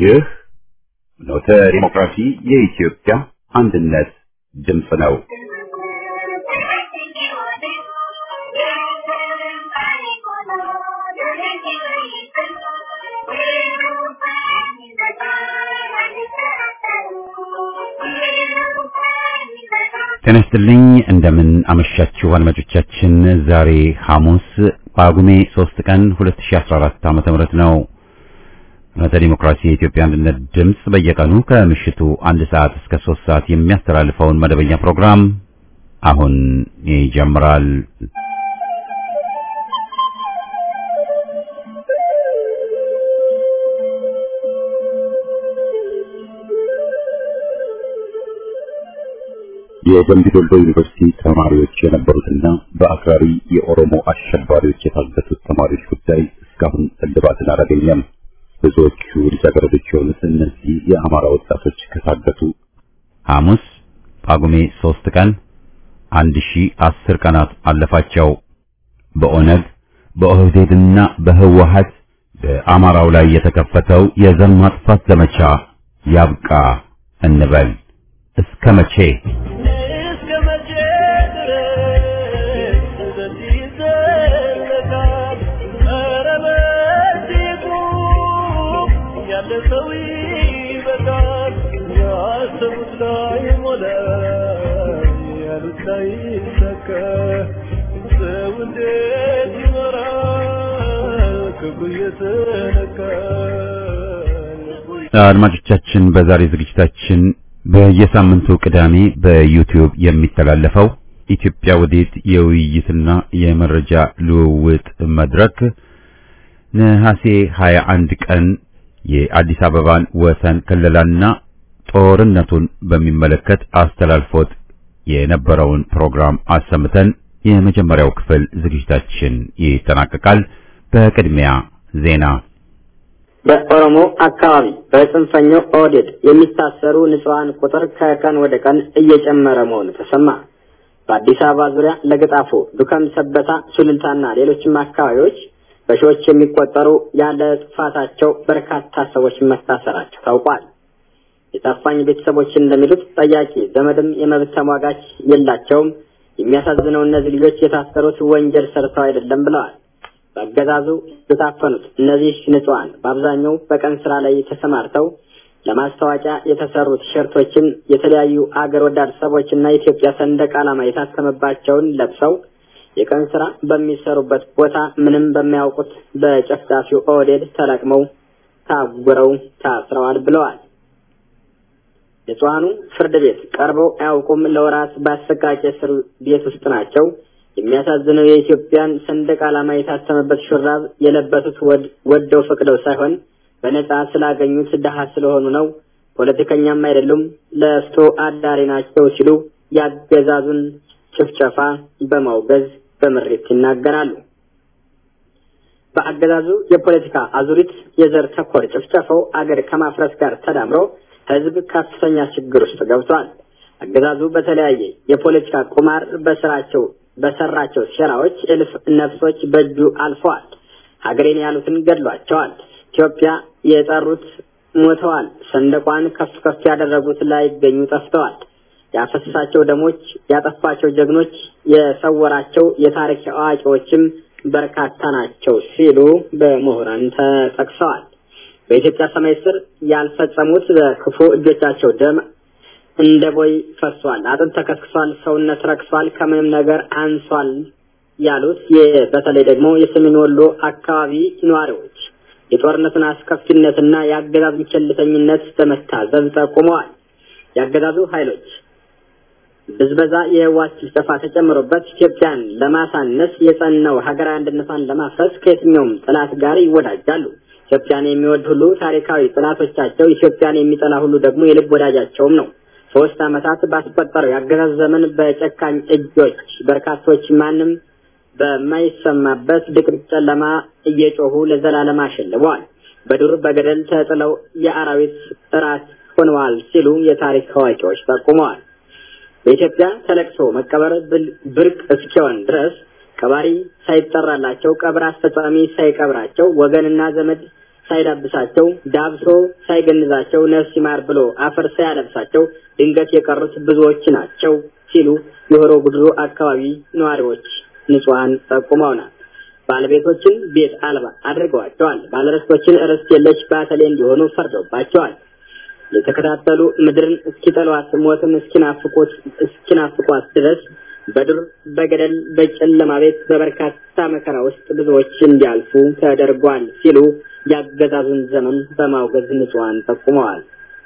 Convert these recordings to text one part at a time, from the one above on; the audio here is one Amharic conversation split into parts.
ይህ ኖተ ዲሞክራሲ የኢትዮጵያ አንድነት ድምፅ ነው። ጤና ይስጥልኝ እንደምን አመሻችሁ አድማጮቻችን። ዛሬ ሐሙስ ጳጉሜ 3 ቀን 2014 ዓ.ም ነው። ፍኖተ ዲሞክራሲ የኢትዮጵያ አንድነት ድምፅ በየቀኑ ከምሽቱ አንድ ሰዓት እስከ 3 ሰዓት የሚያስተላልፈውን መደበኛ ፕሮግራም አሁን ይጀምራል። የደምቢ ዶሎ ዩኒቨርሲቲ ተማሪዎች የነበሩትና በአክራሪ የኦሮሞ አሸባሪዎች የታገቱት ተማሪዎች ጉዳይ እስካሁን እልባትን አላገኘም። ብዙዎቹ ልጃገረዶች የሆኑት እነዚህ የአማራ ወጣቶች ከታገቱ ሐሙስ ጳጉሜ ሶስት ቀን አንድ ሺ አስር ቀናት አለፋቸው። በኦነግ በኦህዴድና በህወሀት በአማራው ላይ የተከፈተው የዘር ማጥፋት ዘመቻ ያብቃ እንበል። እስከ መቼ? አድማጮቻችን በዛሬ ዝግጅታችን በየሳምንቱ ቅዳሜ በዩቲዩብ የሚተላለፈው ኢትዮጵያ ወዴት የውይይትና የመረጃ ልውውጥ መድረክ ነሐሴ 21 ቀን የአዲስ አበባን ወሰን ክልላና ጦርነቱን በሚመለከት አስተላልፎት የነበረውን ፕሮግራም አሰምተን የመጀመሪያው ክፍል ዝግጅታችን ይጠናቀቃል። በቅድሚያ ዜና። በኦሮሞ አካባቢ በጽንፈኛው ኦህዴድ የሚታሰሩ ንጹሐን ቁጥር ከቀን ወደ ቀን እየጨመረ መሆኑ ተሰማ። በአዲስ አበባ ዙሪያ ለገጣፎ፣ ዱከም፣ ሰበታ፣ ሱሉልታና ሌሎችም አካባቢዎች በሺዎች የሚቆጠሩ ያለ ጥፋታቸው በርካታ ሰዎች መታሰራቸው ታውቋል። የታፋኝ ቤተሰቦች እንደሚሉት ጠያቂ ዘመድም የመብት ተሟጋች የላቸውም። የሚያሳዝነው እነዚህ ልጆች የታሰሩት ወንጀል ሰርተው አይደለም ብለዋል። በአገዛዙ የታፈኑት እነዚህ ንጹሐን በአብዛኛው በቀን ስራ ላይ ተሰማርተው ለማስታወቂያ የተሰሩ ቲሸርቶችን የተለያዩ አገር ወዳድ ሰዎችና የኢትዮጵያ ሰንደቅ ዓላማ የታተመባቸውን ለብሰው የቀን ስራ በሚሰሩበት ቦታ ምንም በማያውቁት በጨፍጫፊው ኦህዴድ ተለቅመው ታጉረው ታስረዋል ብለዋል። ንጹሐኑ ፍርድ ቤት ቀርበው አያውቁም። ለወራት በአሰቃቂ እስር ቤት ውስጥ ናቸው። የሚያሳዝነው የኢትዮጵያን ሰንደቅ ዓላማ የታተመበት ሹራብ የለበሱት ወደው ፈቅደው ሳይሆን በነጻ ስላገኙት ድሃ ስለሆኑ ነው። ፖለቲከኛም አይደሉም፣ ለፍቶ አዳሪ ናቸው ሲሉ ያገዛዙን ጭፍጨፋ በማውገዝ በምሬት ይናገራሉ። በአገዛዙ የፖለቲካ አዙሪት የዘር ተኮር ጭፍጨፋው አገር ከማፍረስ ጋር ተዳምሮ ህዝብ ከፍተኛ ችግር ውስጥ ገብቷል። አገዛዙ በተለያየ የፖለቲካ ቁማር በስራቸው በሰራቸው ሴራዎች እልፍ ነፍሶች በእጁ አልፈዋል። ሀገሬን ያሉትን ገድሏቸዋል። ኢትዮጵያ የጠሩት ሞተዋል። ሰንደቋን ከፍ ከፍ ያደረጉት ላይገኙ ጠፍተዋል። ያፈሰሳቸው ደሞች፣ ያጠፋቸው ጀግኖች፣ የሰወራቸው የታሪክ አዋቂዎችም በርካታ ናቸው ሲሉ በምሁራን ተጠቅሰዋል። በኢትዮጵያ ሰማይ ስር ያልፈጸሙት በክፉ እጆቻቸው ደም እንደ ቦይ ፈሷል። አጥንት ተከስክሷል። ሰውነት ረክሷል። ከምንም ነገር አንሷል ያሉት በተለይ ደግሞ የሰሜን ወሎ አካባቢ ነዋሪዎች የጦርነቱን አስከፊነትና የአገዛዙን ቸልተኝነት በመታዘብ ጠቁመዋል። የአገዛዙ ኃይሎች ብዝበዛ፣ የህወሓት ጭፍጨፋ ተጨምሮበት ኢትዮጵያን ለማሳነስ የጸናው ሀገራዊ አንድነቷን ለማፍረስ ከየትኛውም ጠላት ጋር ይወዳጃሉ። ኢትዮጵያን የሚወድ ሁሉ ታሪካዊ ጠላቶቻቸው፣ ኢትዮጵያን የሚጠላ ሁሉ ደግሞ የልብ ወዳጃቸውም ነው። ሶስት ዓመታት ባስቆጠረው የአገዛዝ ዘመን በጨካኝ እጆች በርካቶች ማንም በማይሰማበት ድቅድቅ ጨለማ እየጮሁ ለዘላለም አሸልበዋል። በዱር በገደል ተጥለው የአራዊት እራት ሆነዋል ሲሉ የታሪክ አዋቂዎች ጠቁመዋል። በኢትዮጵያ ተለቅሶ መቀበር ብርቅ እስኪሆን ድረስ ቀባሪ ሳይጠራላቸው ቀብር አስፈጻሚ ሳይቀብራቸው ወገንና ዘመድ ሳይዳብሳቸው ዳብሶ ሳይገንዛቸው ነፍስ ይማር ብሎ አፈር ሳያለብሳቸው ድንገት የቀሩት ብዙዎች ናቸው ሲሉ የሆሮ ጉድሩ አካባቢ ነዋሪዎች ንጹሐን ጠቁመውናል። ባለቤቶችን ቤት አልባ አድርገዋቸዋል። ባለርስቶችን ርስት የለሽ ባተሌ እንዲሆኑ ፈርዶባቸዋል። የተከታተሉ ምድርን እስኪጠሏት ሞትን እስኪናፍቁት እስኪናፍቋት ድረስ በዱር በገደል በጨለማ ቤት በበርካታ መከራ ውስጥ ብዙዎች እንዲያልፉ ተደርጓል ሲሉ ያገዛዙን ዘመን በማውገዝ ንጹሐን ጠቁመዋል።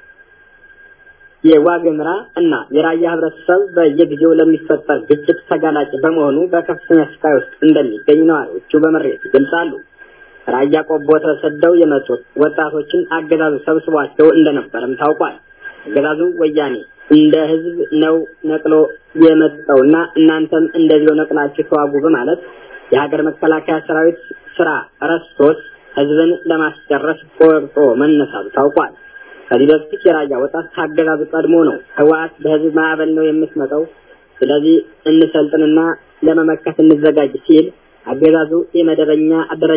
የዋግምራ እና የራያ ህብረተሰብ በየጊዜው ለሚፈጠር ግጭት ተጋላጭ በመሆኑ በከፍተኛ ስቃይ ውስጥ እንደሚገኝ ነዋሪዎቹ በምሬት ይገልጻሉ። ራያ ቆቦ ተሰደው የመጡት ወጣቶችን አገዛዙ ሰብስቧቸው እንደነበረም ታውቋል። አገዛዙ ወያኔ እንደ ህዝብ ነው ነቅሎ የመጣውና እናንተም እንደዚሁ ነቅላችሁ ተዋጉ በማለት የሀገር መከላከያ ሰራዊት ስራ ረስቶት ህዝብን ለማስጨረስ ቆርጦ መነሳቱ ታውቋል። ከዚህ በፊት የራያ ወጣት ካገዛዙ ቀድሞ ነው ህወሓት በህዝብ ማዕበል ነው የምትመጣው፣ ስለዚህ እንሰልጥንና ለመመከት እንዘጋጅ ሲል አገዛዙ የመደበኛ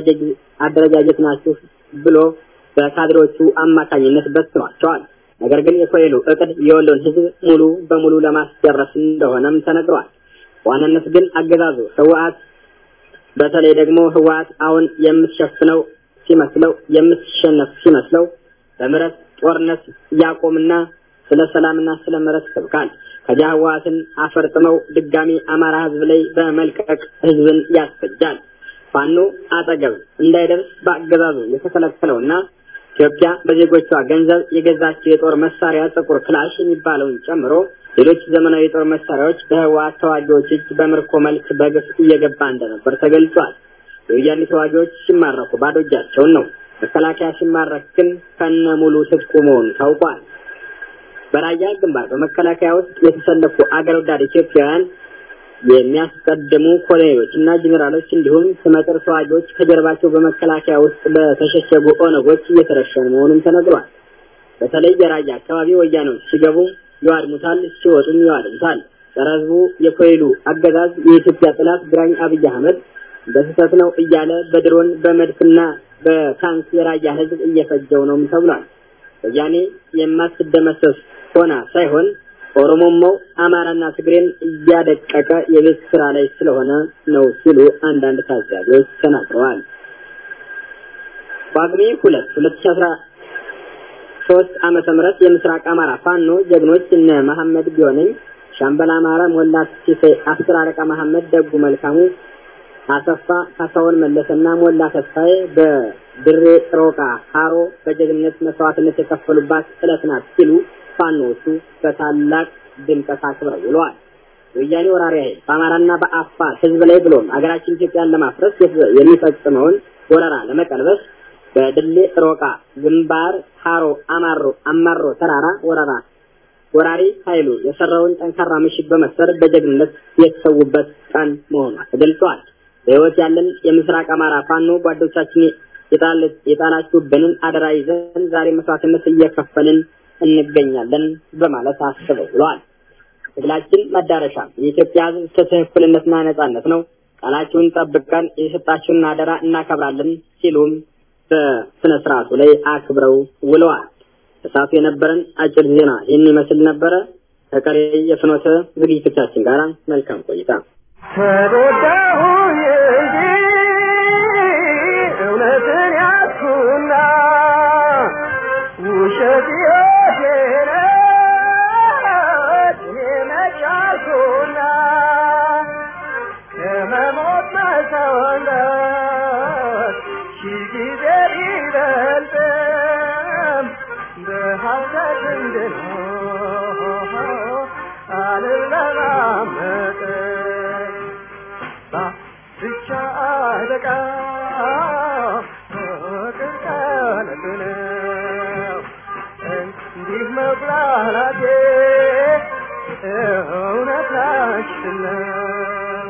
አደረጃጀት ናችሁ ብሎ በካድሬዎቹ አማካኝነት በትኗቸዋል። ነገር ግን የኮይሉ እቅድ የወሎን ህዝብ ሙሉ በሙሉ ለማስጨረስ እንደሆነም ተነግሯል። በዋናነት ግን አገዛዙ ህወሓት በተለይ ደግሞ ህወሓት አሁን የምትሸፍነው ሲመስለው የምትሸነፍ ሲመስለው በምረት ጦርነት ያቆምና ስለ ሰላምና ስለ ምረት ይሰብካል። ከዚያ ህወሓትን አፈርጥመው ድጋሚ አማራ ህዝብ ላይ በመልቀቅ ህዝብን ያስፈጃል። ፋኖ አጠገብ እንዳይደርስ በአገዛዙ የተከለከለውና ኢትዮጵያ በዜጎቿ ገንዘብ የገዛቸው የጦር መሳሪያ ጥቁር ክላሽ የሚባለውን ጨምሮ ሌሎች ዘመናዊ የጦር መሳሪያዎች በህወሓት ተዋጊዎች እጅ በምርኮ መልክ በግፍ እየገባ እንደነበር ተገልጿል። የወያኔ ተዋጊዎች ሲማረኩ ባዶ እጃቸውን ነው። መከላከያ ሲማረክ ግን ከነ ሙሉ ትጥቁ መሆኑ ታውቋል። በራያ ግንባር በመከላከያ ውስጥ የተሰለፉ አገር ወዳድ ኢትዮጵያውያን የሚያስቀድሙ ኮሎኔሎች እና ጄኔራሎች እንዲሁም ስመጥር ተዋጊዎች ከጀርባቸው በመከላከያ ውስጥ በተሸሸጉ ኦነጎች እየተረሸኑ መሆኑም ተነግሯል። በተለይ የራያ አካባቢ ወያኔዎች ሲገቡ ይዋድሙታል፣ ሲወጡም ይዋድሙታል። ጸረ ህዝቡ የኮይሉ አገዛዝ የኢትዮጵያ ጥላት ግራኝ አብይ አህመድ በስህተት ነው እያለ በድሮን በመድፍና በታንክ የራያ ህዝብ እየፈጀው ነውም ተብሏል። ወያኔ የማትደመሰስ ሆና ሳይሆን ኦሮሞማው አማራና ትግሬን እያደቀቀ የቤት ስራ ላይ ስለሆነ ነው ሲሉ አንዳንድ ታዛቢዎች ተናግረዋል። ጳጉሜ ሁለት ሁለት ሺ አስራ ሶስት ዓመተ ምህረት የምስራቅ አማራ ፋኖ ጀግኖች እነ መሐመድ ቢሆነኝ፣ ሻምበል አማራ ሞላ ሲሴ፣ አስር አለቃ መሐመድ ደጉ መልካሙ፣ አሰፋ ካሳሁን መለሰና ሞላ ተስፋዬ በድሬ ሮቃ ሀሮ በጀግንነት መስዋዕትነት የከፈሉባት ዕለት ናት ሲሉ ፋኖዎቹ በታላቅ ድምቀት አክብረው ውለዋል። የወያኔ ወራሪ ኃይል በአማራና በአፋር ህዝብ ላይ ብሎም ሀገራችን ኢትዮጵያን ለማፍረስ የሚፈጽመውን ወረራ ለመቀልበስ በድሌ ሮቃ ግንባር ሀሮ አማሮ አማሮ ተራራ ወረራ ወራሪ ኃይሉ የሰራውን ጠንካራ ምሽግ በመስበር በጀግንነት የተሰዉበት ቀን መሆኗ ተገልጿል። በህይወት ያለን የምስራቅ አማራ ፋኖ ጓዶቻችን የጣላችሁብንን አደራ ይዘን ዛሬ መስዋዕትነት እየከፈልን እንገኛለን በማለት አስበው ብለዋል። ትግላችን መዳረሻ የኢትዮጵያ ህዝብ ፍትህ፣ እኩልነትና ነጻነት ነው። ቃላችሁን ጠብቀን የሰጣችሁን አደራ እናከብራለን ሲሉም በስነ ስርዓቱ ላይ አክብረው ውለዋል። እሳቱ የነበረን አጭር ዜና ይህን ይመስል ነበረ። ከቀሪ የፍኖተ ዝግጅቶቻችን ጋር መልካም ቆይታ። ተጎዳሁ እንጂ እውነትን ያዝኩና ውሸት ሕይወቴን እኔ መቻልኩና ከመሞት መሰወነት ሺህ ጊዜ ቢበልጥም በሐሰት እንድኖር አልለማመጥም ብቻ አለቃ ፍቅር ቀለቱ ነው እንዲህ መብላላቴ እውነት ላችን ነው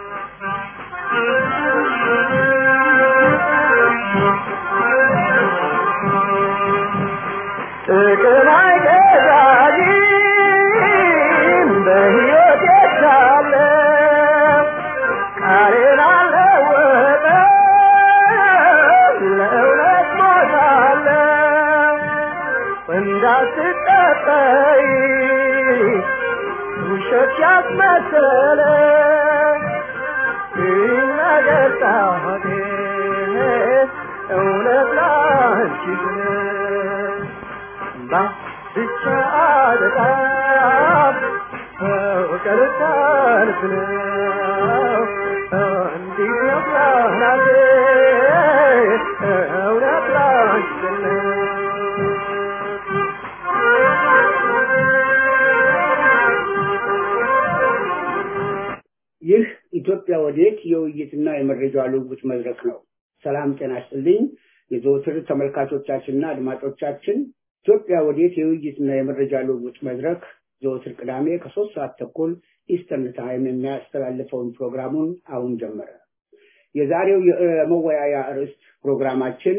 ጥቅም አይገዛኝም በሕይወት ሳለ ቃሌን አልለወጥም ለእውነት ሞታለሁ እንዳትጠጠይ ውሸት ያስመሰለ ይነገር ጣቴ እውነት ላንቺ ግን ብቻ በጣም ፍቅር ሰልፍ ነው እንዲህ ነው ፕላናቴ እውነት ላንቺ ነው ይህ ኢትዮጵያ ወዴት የውይይትና የመረጃ ልውውጥ መድረክ ነው። ሰላም ጤና ይስጥልኝ። የዘወትር ተመልካቾቻችንና አድማጮቻችን ኢትዮጵያ ወዴት የውይይትና የመረጃ ልውውጥ መድረክ ዘወትር ቅዳሜ ከሶስት ሰዓት ተኩል ኢስተርን ታይም የሚያስተላልፈውን ፕሮግራሙን አሁን ጀመረ። የዛሬው የመወያያ ርዕስ ፕሮግራማችን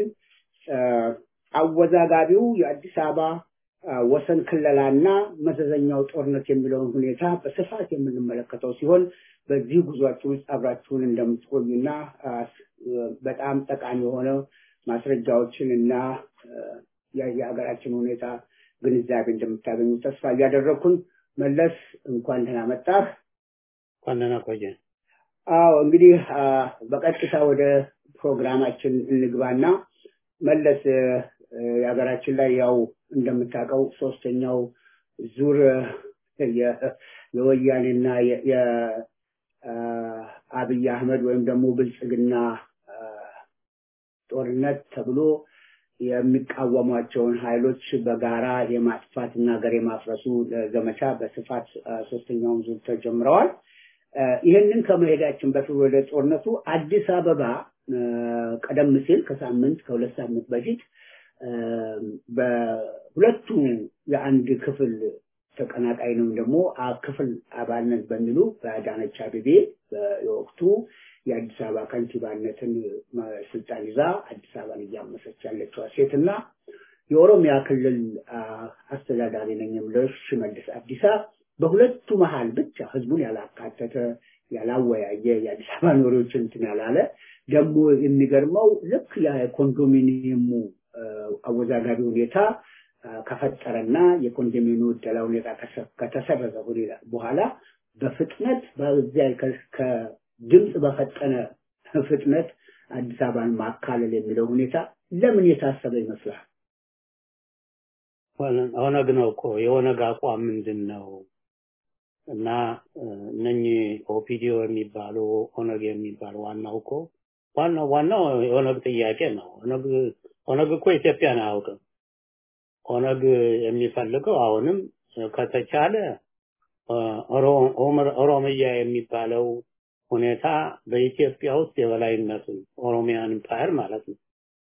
አወዛጋቢው የአዲስ አበባ ወሰን ክለላና መዘዘኛው ጦርነት የሚለውን ሁኔታ በስፋት የምንመለከተው ሲሆን በዚህ ጉዟችን ውስጥ አብራችሁን እንደምትቆዩና በጣም ጠቃሚ የሆነ ማስረጃዎችን እና የሀገራችን ሁኔታ ግንዛቤ እንደምታገኙ ተስፋ እያደረግኩን መለስ እንኳን ደህና መጣህ። እንኳን ደህና ቆየ። አዎ እንግዲህ በቀጥታ ወደ ፕሮግራማችን እንግባና መለስ የሀገራችን ላይ ያው እንደምታውቀው ሶስተኛው ዙር የወያኔና የአብይ አህመድ ወይም ደግሞ ብልጽግና ጦርነት ተብሎ የሚቃወሟቸውን ኃይሎች በጋራ የማጥፋት እና ሀገር የማፍረሱ ዘመቻ በስፋት ሶስተኛውን ዙር ተጀምረዋል። ይህንን ከመሄዳችን በፊት ወደ ጦርነቱ አዲስ አበባ ቀደም ሲል ከሳምንት ከሁለት ሳምንት በፊት በሁለቱ የአንድ ክፍል ተቀናቃይ ነው ደግሞ ክፍል አባልነት በሚሉ በአዳነች አቤቤ የወቅቱ የአዲስ አበባ ከንቲባነትን ስልጣን ይዛ አዲስ አበባን እያመሰች ያለችዋ ሴት እና የኦሮሚያ ክልል አስተዳዳሪ ነኝ የምለው ሽመልስ አብዲሳ በሁለቱ መሀል ብቻ ህዝቡን ያላካተተ ያላወያየ የአዲስ አበባ ኖሪዎችን እንትን ያላለ ደግሞ የሚገርመው ልክ የኮንዶሚኒየሙ አወዛጋቢ ሁኔታ ከፈጠረና የኮንዶሚኒየሙ ዕደላ ሁኔታ ከተሰረዘ በኋላ በፍጥነት በዚያ ከድምፅ በፈጠነ ፍጥነት አዲስ አበባን ማካለል የሚለው ሁኔታ ለምን የታሰበ ይመስላል? ኦነግ ነው እኮ የኦነግ አቋም ምንድን ነው? እና እነኚህ ኦፒዲዮ የሚባሉ ኦነግ የሚባሉ ዋናው እኮ ዋናው ዋናው የኦነግ ጥያቄ ነው። ኦነግ ኦነግ እኮ ኢትዮጵያን አያውቅም። ኦነግ የሚፈልገው አሁንም ከተቻለ ኦሮሚያ የሚባለው ሁኔታ በኢትዮጵያ ውስጥ የበላይነቱን ኦሮሚያን ኢምፓየር ማለት ነው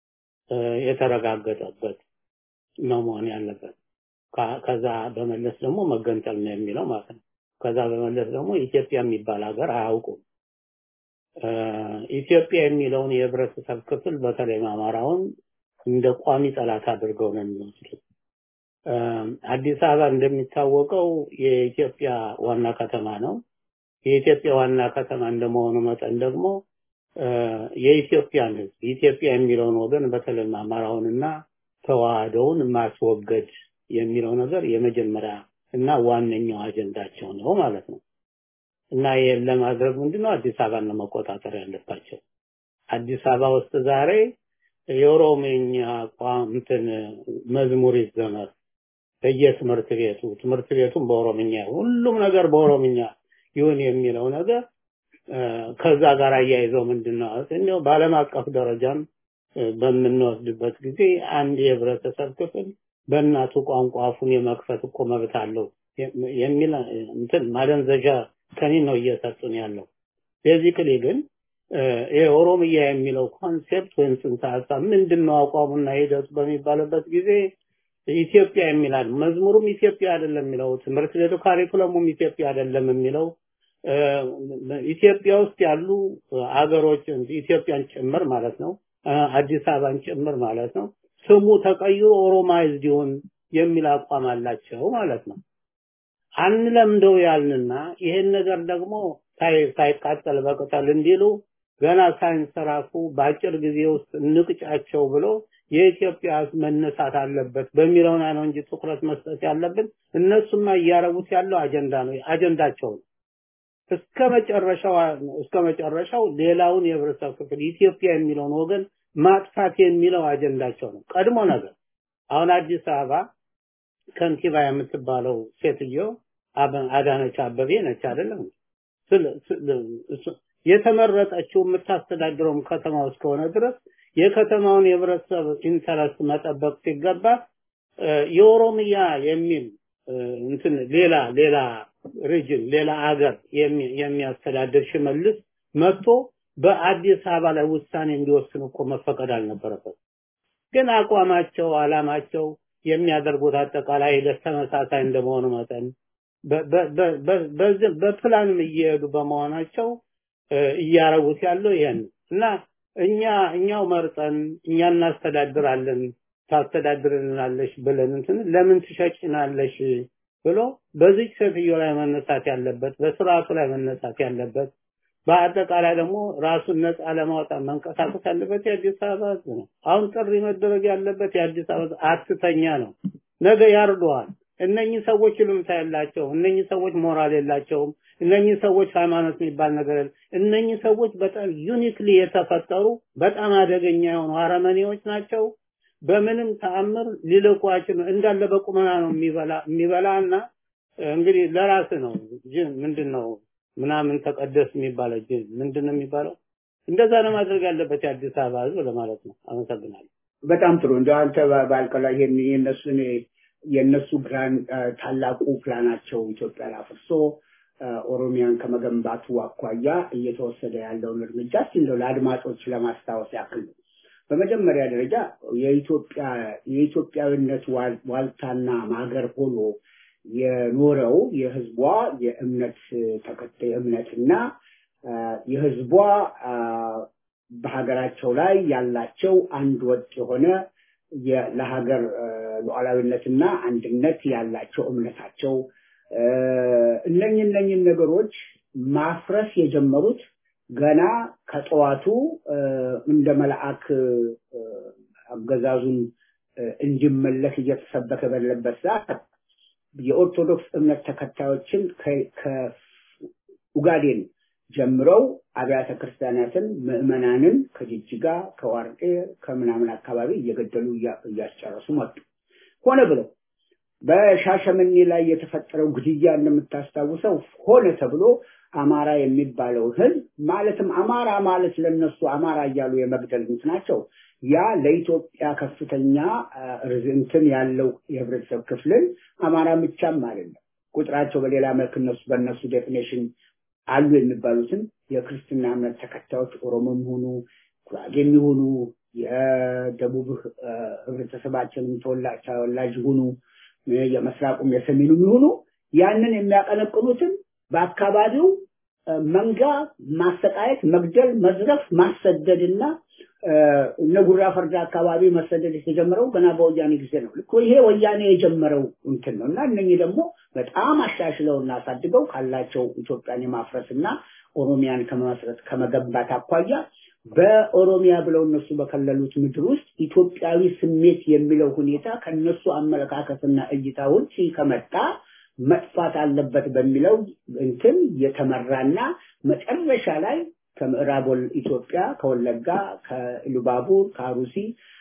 የተረጋገጠበት ነው መሆን ያለበት። ከዛ በመለስ ደግሞ መገንጠል ነው የሚለው ማለት ነው። ከዛ በመለስ ደግሞ ኢትዮጵያ የሚባል ሀገር አያውቁም። ኢትዮጵያ የሚለውን የህብረተሰብ ክፍል በተለይ አማራውን እንደ ቋሚ ጠላት አድርገው ነው የሚወስዱት። አዲስ አበባ እንደሚታወቀው የኢትዮጵያ ዋና ከተማ ነው። የኢትዮጵያ ዋና ከተማ እንደመሆኑ መጠን ደግሞ የኢትዮጵያን ህዝብ ኢትዮጵያ የሚለውን ወገን በተለይ አማራውንና ተዋህደውን ማስወገድ የሚለው ነገር የመጀመሪያ እና ዋነኛው አጀንዳቸው ነው ማለት ነው። እና ይህን ለማድረግ ምንድነው አዲስ አበባን ለመቆጣጠር ያለባቸው። አዲስ አበባ ውስጥ ዛሬ የኦሮምኛ ቋንትን መዝሙር ይዘመር በየትምህርት ቤቱ ትምህርት ቤቱም በኦሮምኛ ሁሉም ነገር በኦሮምኛ ይሁን የሚለው ነገር ከዛ ጋር አያይዘው ምንድነው እንደው በዓለም አቀፍ ደረጃም በምንወስድበት ጊዜ አንድ የህብረተሰብ ክፍል በእናቱ ቋንቋ አፉን የመክፈት እኮ መብት አለው የሚል እንትን ማደንዘዣ ከኒን ነው እየሰጡን ያለው። ቤዚክሊ ግን ይሄ ኦሮምያ የሚለው ኮንሴፕት ወይም ጽንሰ ሀሳብ ምንድን ነው አቋሙና ሂደቱ በሚባልበት ጊዜ ኢትዮጵያ የሚላል መዝሙሩም ኢትዮጵያ አይደለም የሚለው ትምህርት ቤቱ ካሪኩለሙም ኢትዮጵያ አይደለም የሚለው ኢትዮጵያ ውስጥ ያሉ አገሮች ኢትዮጵያን ጭምር ማለት ነው አዲስ አበባን ጭምር ማለት ነው ስሙ ተቀይሮ ኦሮማይዝድ ይሁን የሚል አቋም አላቸው ማለት ነው። አንለምደው ያልንና ይሄን ነገር ደግሞ ሳይቃጠል በቅጠል እንዲሉ ገና ሳይንሰራፉ በአጭር ጊዜ ውስጥ እንቅጫቸው ብሎ የኢትዮጵያ ህዝብ መነሳት አለበት በሚለው ላይ ነው እንጂ ትኩረት መስጠት ያለብን እነሱማ እያረጉት ያለው አጀንዳ ነው አጀንዳቸው ነው። እስከ መጨረሻው እስከ መጨረሻው ሌላውን የህብረተሰብ ክፍል ኢትዮጵያ የሚለውን ወገን ማጥፋት የሚለው አጀንዳቸው ነው። ቀድሞ ነገር አሁን አዲስ አበባ ከንቲባ የምትባለው ሴትዮ አዳነች አበቤ ነች አይደለም? የተመረጠችው የምታስተዳድረውም ከተማ እስከሆነ ድረስ የከተማውን የህብረተሰብ ኢንተረስት መጠበቅ ሲገባ የኦሮሚያ የሚል እንትን ሌላ ሌላ ሪጅን ሌላ አገር የሚያስተዳድር ሽመልስ መጥቶ በአዲስ አበባ ላይ ውሳኔ እንዲወስን እኮ መፈቀድ አልነበረበት። ግን አቋማቸው፣ አላማቸው የሚያደርጉት አጠቃላይ ሂደት ተመሳሳይ እንደመሆኑ መጠን በፕላንም እየሄዱ በመሆናቸው እያረጉት ያለው ይሄን እና እኛ እኛው መርጠን እኛ እናስተዳድራለን ታስተዳድርልናለሽ ብለን እንትን ለምን ትሸጭናለሽ ብሎ በዚህ ሴትዮ ላይ መነሳት ያለበት በስርዓቱ ላይ መነሳት ያለበት በአጠቃላይ ደግሞ ራሱን ነፃ ለማውጣት መንቀሳቀስ ያለበት የአዲስ አበባ ህዝብ ነው። አሁን ጥሪ መደረግ ያለበት የአዲስ አበባ አትተኛ ነው። ነገ ያርደዋል። እነኚህ ሰዎች ይሉምታ ያላቸው፣ እነኚህ ሰዎች ሞራል የላቸውም። እነኚህ ሰዎች ሃይማኖት የሚባል ነገር እነኚህ ሰዎች በጣም ዩኒክሊ የተፈጠሩ በጣም አደገኛ የሆኑ አረመኔዎች ናቸው። በምንም ተአምር ሊለቋቸው እንዳለ በቁመና ነው የሚበላ የሚበላና እንግዲህ ለራስ ነው ጅን ምንድን ነው ምናምን ተቀደስ የሚባለው ጅን ምንድን ነው የሚባለው እንደዛ ነው ማድረግ ያለበት የአዲስ አበባ ህዝብ ለማለት ነው። አመሰግናለሁ። በጣም ጥሩ እንደ አንተ ባልከላ ይሄን የነሱን የነሱ ግራን ታላቁ ፕላናቸው ኢትዮጵያን አፍርሶ ኦሮሚያን ከመገንባቱ አኳያ እየተወሰደ ያለውን እርምጃ እስቲ እንደው ለአድማጮች ለማስታወስ ያክል ነው። በመጀመሪያ ደረጃ የኢትዮጵያ የኢትዮጵያዊነት ዋልታና ማገር ሆኖ የኖረው የህዝቧ የእምነት ተከታይ እምነትና የህዝቧ በሀገራቸው ላይ ያላቸው አንድ ወጥ የሆነ ለሀገር ሉዓላዊነትና አንድነት ያላቸው እምነታቸው እነኝ እነኝን ነገሮች ማፍረስ የጀመሩት ገና ከጠዋቱ እንደ መልአክ አገዛዙን እንዲመለክ እየተሰበከ ባለበት ሰዓት የኦርቶዶክስ እምነት ተከታዮችን ከኡጋዴን ጀምረው አብያተ ክርስቲያናትን ምዕመናንን ከጅጅጋ ከዋርጤ ከምናምን አካባቢ እየገደሉ እያስጨረሱ መጡ። ሆነ ብለው በሻሸመኔ ላይ የተፈጠረው ግድያ እንደምታስታውሰው ሆነ ተብሎ አማራ የሚባለው ህዝብ ማለትም አማራ ማለት ለነሱ አማራ እያሉ የመግደል ናቸው። ያ ለኢትዮጵያ ከፍተኛ ርዝንትን ያለው የህብረተሰብ ክፍልን አማራ ብቻም አይደለም ቁጥራቸው በሌላ መልክ እነሱ በእነሱ ዴፊኔሽን አሉ የሚባሉትን የክርስትና እምነት ተከታዮች ኦሮሞም ሆኑ ጉራጌም ይሁኑ የደቡብ ህብረተሰባችንም ተወላጅ ይሁኑ የመስራቁም የሰሜኑም ይሁኑ ያንን የሚያቀነቅኑትን በአካባቢው መንጋ ማሰቃየት፣ መግደል፣ መዝረፍ፣ ማሰደድና እነ ጉራ ፈርዳ አካባቢ መሰደድ የተጀመረው ገና በወያኔ ጊዜ ነው። ልክ ይሄ ወያኔ የጀመረው እንትን ነው እና እነኚህ ደግሞ በጣም አሻሽለውና አሳድገው ካላቸው ኢትዮጵያን የማፍረስና ኦሮሚያን ከመመስረት ከመገንባት አኳያ በኦሮሚያ ብለው እነሱ በከለሉት ምድር ውስጥ ኢትዮጵያዊ ስሜት የሚለው ሁኔታ ከነሱ አመለካከትና እይታ ውጭ ከመጣ መጥፋት አለበት በሚለው እንትን የተመራና መጨረሻ ላይ ከምዕራብ ኢትዮጵያ ከወለጋ፣ ከኢሉባቡር፣ ከአሩሲ፣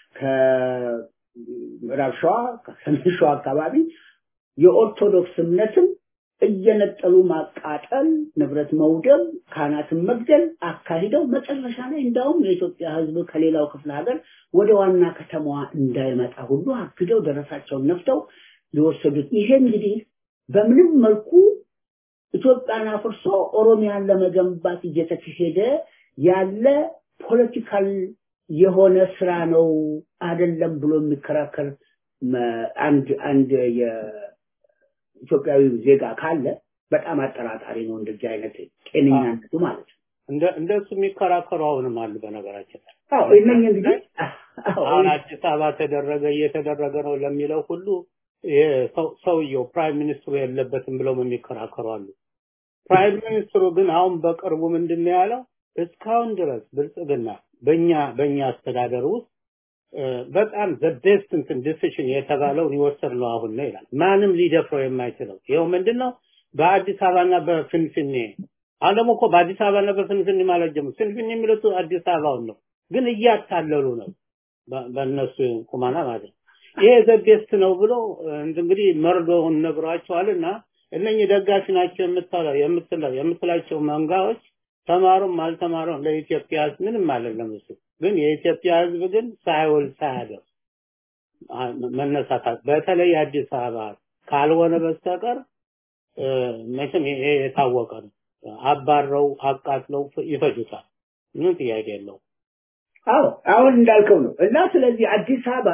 ከምዕራብ ሸዋ፣ ከሰሜን ሸዋ አካባቢ የኦርቶዶክስ እምነትን እየነጠሉ ማቃጠል፣ ንብረት መውደም፣ ካህናትን መግደል አካሂደው መጨረሻ ላይ እንዳውም የኢትዮጵያ ሕዝብ ከሌላው ክፍለ ሀገር ወደ ዋና ከተማዋ እንዳይመጣ ሁሉ አግደው ደረሳቸውን ነፍተው የወሰዱት ይሄ እንግዲህ በምንም መልኩ ኢትዮጵያን አፍርሶ ኦሮሚያን ለመገንባት እየተካሄደ ያለ ፖለቲካል የሆነ ስራ ነው አይደለም ብሎ የሚከራከር አንድ አንድ የኢትዮጵያዊ ዜጋ ካለ በጣም አጠራጣሪ ነው። እንደዚህ አይነት ጤነኛነቱ ማለት ነው። እንደ እንደሱ የሚከራከሩ አሁንም አሉ። በነገራችን ላይ አዎ እነኝ እንግዲህ አሁን አዲስ አበባ ተደረገ እየተደረገ ነው ለሚለው ሁሉ ሰውየው ፕራይም ሚኒስትሩ የለበትም ብለው የሚከራከሩ አሉ። ፕራይም ሚኒስትሩ ግን አሁን በቅርቡ ምንድን ነው ያለው? እስካሁን ድረስ ብልጽግና በእኛ በእኛ አስተዳደር ውስጥ በጣም ዘ ቤስት እንትን ዲሲሽን የተባለውን ይወሰድ ነው አሁን ነው ይላል። ማንም ሊደፍረው የማይችለው ይኸው ምንድነው በአዲስ አበባና በፍንፍኔ አሁን ደግሞ እኮ በአዲስ አበባና በፍንፍኔ ማለት ጀምሮ ፍንፍኔ የሚሉት አዲስ አበባውን ነው፣ ግን እያታለሉ ነው በእነሱ ቁማና ማለት ነው። ይሄ ዘ ቤስት ነው ብሎ እንግዲህ መርዶውን ነግሯቸዋልና እነኚህ ደጋፊ ናቸው የምትለው የምትለው የምትላቸው መንጋዎች ተማሩም አልተማሩም ለኢትዮጵያ ሕዝብ ምንም አይደለም እሱ። ግን የኢትዮጵያ ሕዝብ ግን ሳይውል ሳያደር መነሳታት በተለይ አዲስ አበባ ካልሆነ በስተቀር መቼም ይሄ የታወቀ ነው። አባረው አቃጥለው ይፈጁታል። ምን ጥያቄ የለው። አዎ አሁን እንዳልከው ነው እና ስለዚህ አዲስ አበባ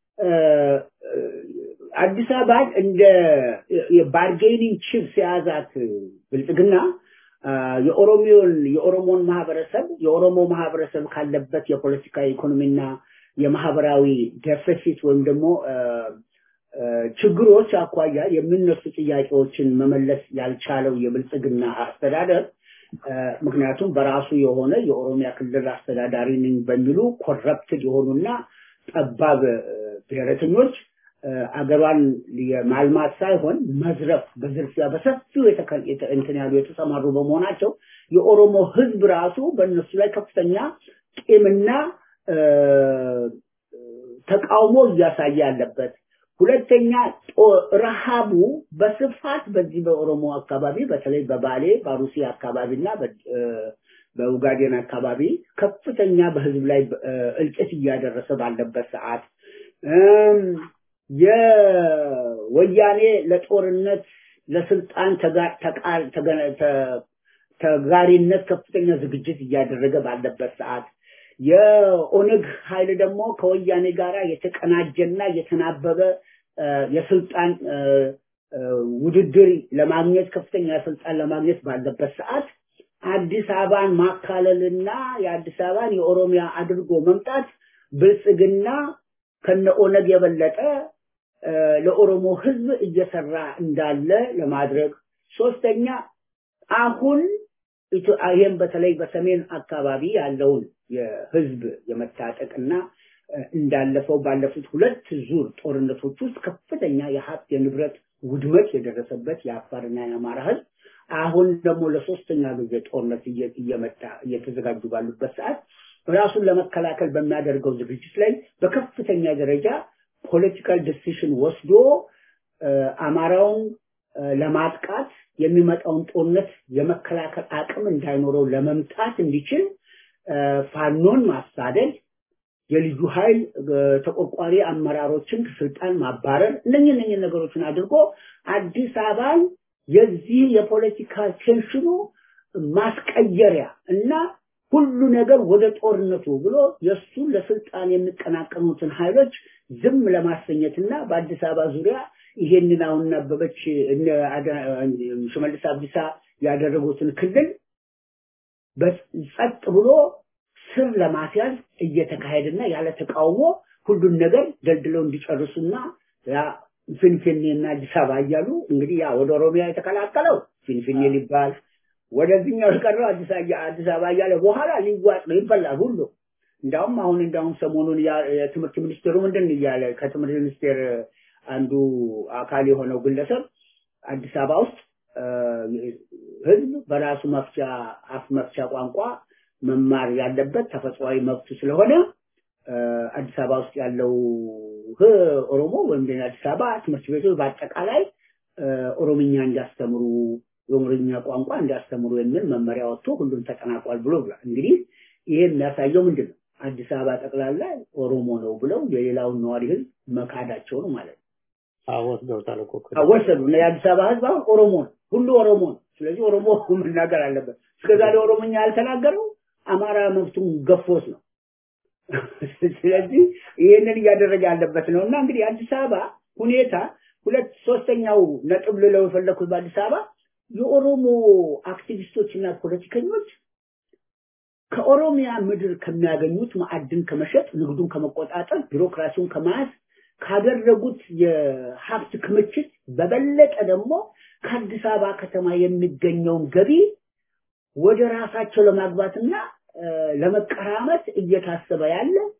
አዲስ አበባን እንደ የባርጌኒንግ ቺፕስ የያዛት ብልጽግና የኦሮሚዮን የኦሮሞን ማህበረሰብ የኦሮሞ ማህበረሰብ ካለበት የፖለቲካ ኢኮኖሚና የማህበራዊ ደፊሲት ወይም ደግሞ ችግሮች አኳያ የሚነሱ ጥያቄዎችን መመለስ ያልቻለው የብልጽግና አስተዳደር ምክንያቱም በራሱ የሆነ የኦሮሚያ ክልል አስተዳዳሪ ነኝ በሚሉ ኮረፕትድ የሆኑና ጠባብ ብሔረተኞች አገሯን የማልማት ሳይሆን መዝረፍ በዝርፊያ በሰፊው እንትን ያሉ የተሰማሩ በመሆናቸው የኦሮሞ ህዝብ ራሱ በእነሱ ላይ ከፍተኛ ቂምና ተቃውሞ እያሳየ ያለበት ሁለተኛ ረሃቡ በስፋት በዚህ በኦሮሞ አካባቢ በተለይ በባሌ በአሩሲ አካባቢና በኡጋዴን አካባቢ ከፍተኛ በህዝብ ላይ እልቂት እያደረሰ ባለበት ሰዓት የወያኔ ለጦርነት ለስልጣን ተጋሪነት ከፍተኛ ዝግጅት እያደረገ ባለበት ሰዓት የኦነግ ኃይል ደግሞ ከወያኔ ጋር የተቀናጀና የተናበበ የስልጣን ውድድር ለማግኘት ከፍተኛ ስልጣን ለማግኘት ባለበት ሰዓት አዲስ አበባን ማካለልና የአዲስ አበባን የኦሮሚያ አድርጎ መምጣት ብልጽግና ከነ ኦነግ የበለጠ ለኦሮሞ ህዝብ እየሰራ እንዳለ ለማድረግ ሶስተኛ አሁን ይህም በተለይ በሰሜን አካባቢ ያለውን የህዝብ የመታጠቅና እንዳለፈው ባለፉት ሁለት ዙር ጦርነቶች ውስጥ ከፍተኛ የሀብት የንብረት ውድመት የደረሰበት የአፋርና የአማራ ህዝብ አሁን ደግሞ ለሶስተኛ ጊዜ ጦርነት እየመጣ እየተዘጋጁ ባሉበት ሰዓት ራሱን ለመከላከል በሚያደርገው ዝግጅት ላይ በከፍተኛ ደረጃ ፖለቲካል ዲሲሽን ወስዶ አማራውን ለማጥቃት የሚመጣውን ጦርነት የመከላከል አቅም እንዳይኖረው ለመምታት እንዲችል ፋኖን ማሳደድ፣ የልዩ ኃይል ተቆርቋሪ አመራሮችን ስልጣን ማባረር እነኝህ እነኝህ ነገሮችን አድርጎ አዲስ አበባን የዚህ የፖለቲካ ቴንሽኑ ማስቀየሪያ እና ሁሉ ነገር ወደ ጦርነቱ ብሎ የእሱን ለስልጣን የሚቀናቀኑትን ኃይሎች ዝም ለማሰኘትና በአዲስ አበባ ዙሪያ ይሄንን አሁን አበበች ሽመልስ አብዲሳ ያደረጉትን ክልል ጸጥ ብሎ ስር ለማስያዝ እየተካሄደና ያለ ተቃውሞ ሁሉን ነገር ደልድለው እንዲጨርሱና ያ ፊንፊኔና አዲስ አበባ እያሉ እንግዲህ ያ ወደ ኦሮሚያ የተቀላቀለው ፊንፊኔ ሊባል ወደዚህኛው የቀረው አዲስ አበባ እያለ በኋላ ሊዋጥ ነው ይበላል ሁሉ እንዳውም አሁን እንዳውም ሰሞኑን የትምህርት ሚኒስቴሩ ምንድን እያለ ከትምህርት ሚኒስቴር አንዱ አካል የሆነው ግለሰብ አዲስ አበባ ውስጥ ህዝብ በራሱ መፍቻ አፍ መፍቻ ቋንቋ መማር ያለበት ተፈጥሯዊ መብቱ ስለሆነ አዲስ አበባ ውስጥ ያለው ኦሮሞ ወይም አዲስ አበባ ትምህርት ቤቶች በአጠቃላይ ኦሮምኛ እንዲያስተምሩ የኦሮምኛ ቋንቋ እንዲያስተምሩ የሚል መመሪያ ወጥቶ ሁሉም ተጠናቋል ብሎ ብሏል። እንግዲህ ይሄ የሚያሳየው ምንድን ነው? አዲስ አበባ ጠቅላላ ኦሮሞ ነው ብለው የሌላውን ነዋሪ ህዝብ መካዳቸው ነው ማለት ነው። ወስደውታል እኮ ወሰዱ። የአዲስ አበባ ህዝብ አሁን ኦሮሞ ነው፣ ሁሉ ኦሮሞ ነው። ስለዚህ ኦሮሞ መናገር አለበት። እስከዛሬ ኦሮሞኛ ያልተናገረው አማራ መብቱን ገፎት ነው። ስለዚህ ይህንን እያደረገ ያለበት ነው እና እንግዲህ አዲስ አበባ ሁኔታ ሁለት ሶስተኛው ነጥብ ልለው የፈለኩት በአዲስ አበባ የኦሮሞ አክቲቪስቶች እና ፖለቲከኞች ከኦሮሚያ ምድር ከሚያገኙት ማዕድን ከመሸጥ ንግዱን ከመቆጣጠር ቢሮክራሲውን ከመያዝ ካደረጉት የሀብት ክምችት በበለጠ ደግሞ ከአዲስ አበባ ከተማ የሚገኘውን ገቢ ወደ ራሳቸው ለማግባትና ለመቀራመት እየታሰበ ያለ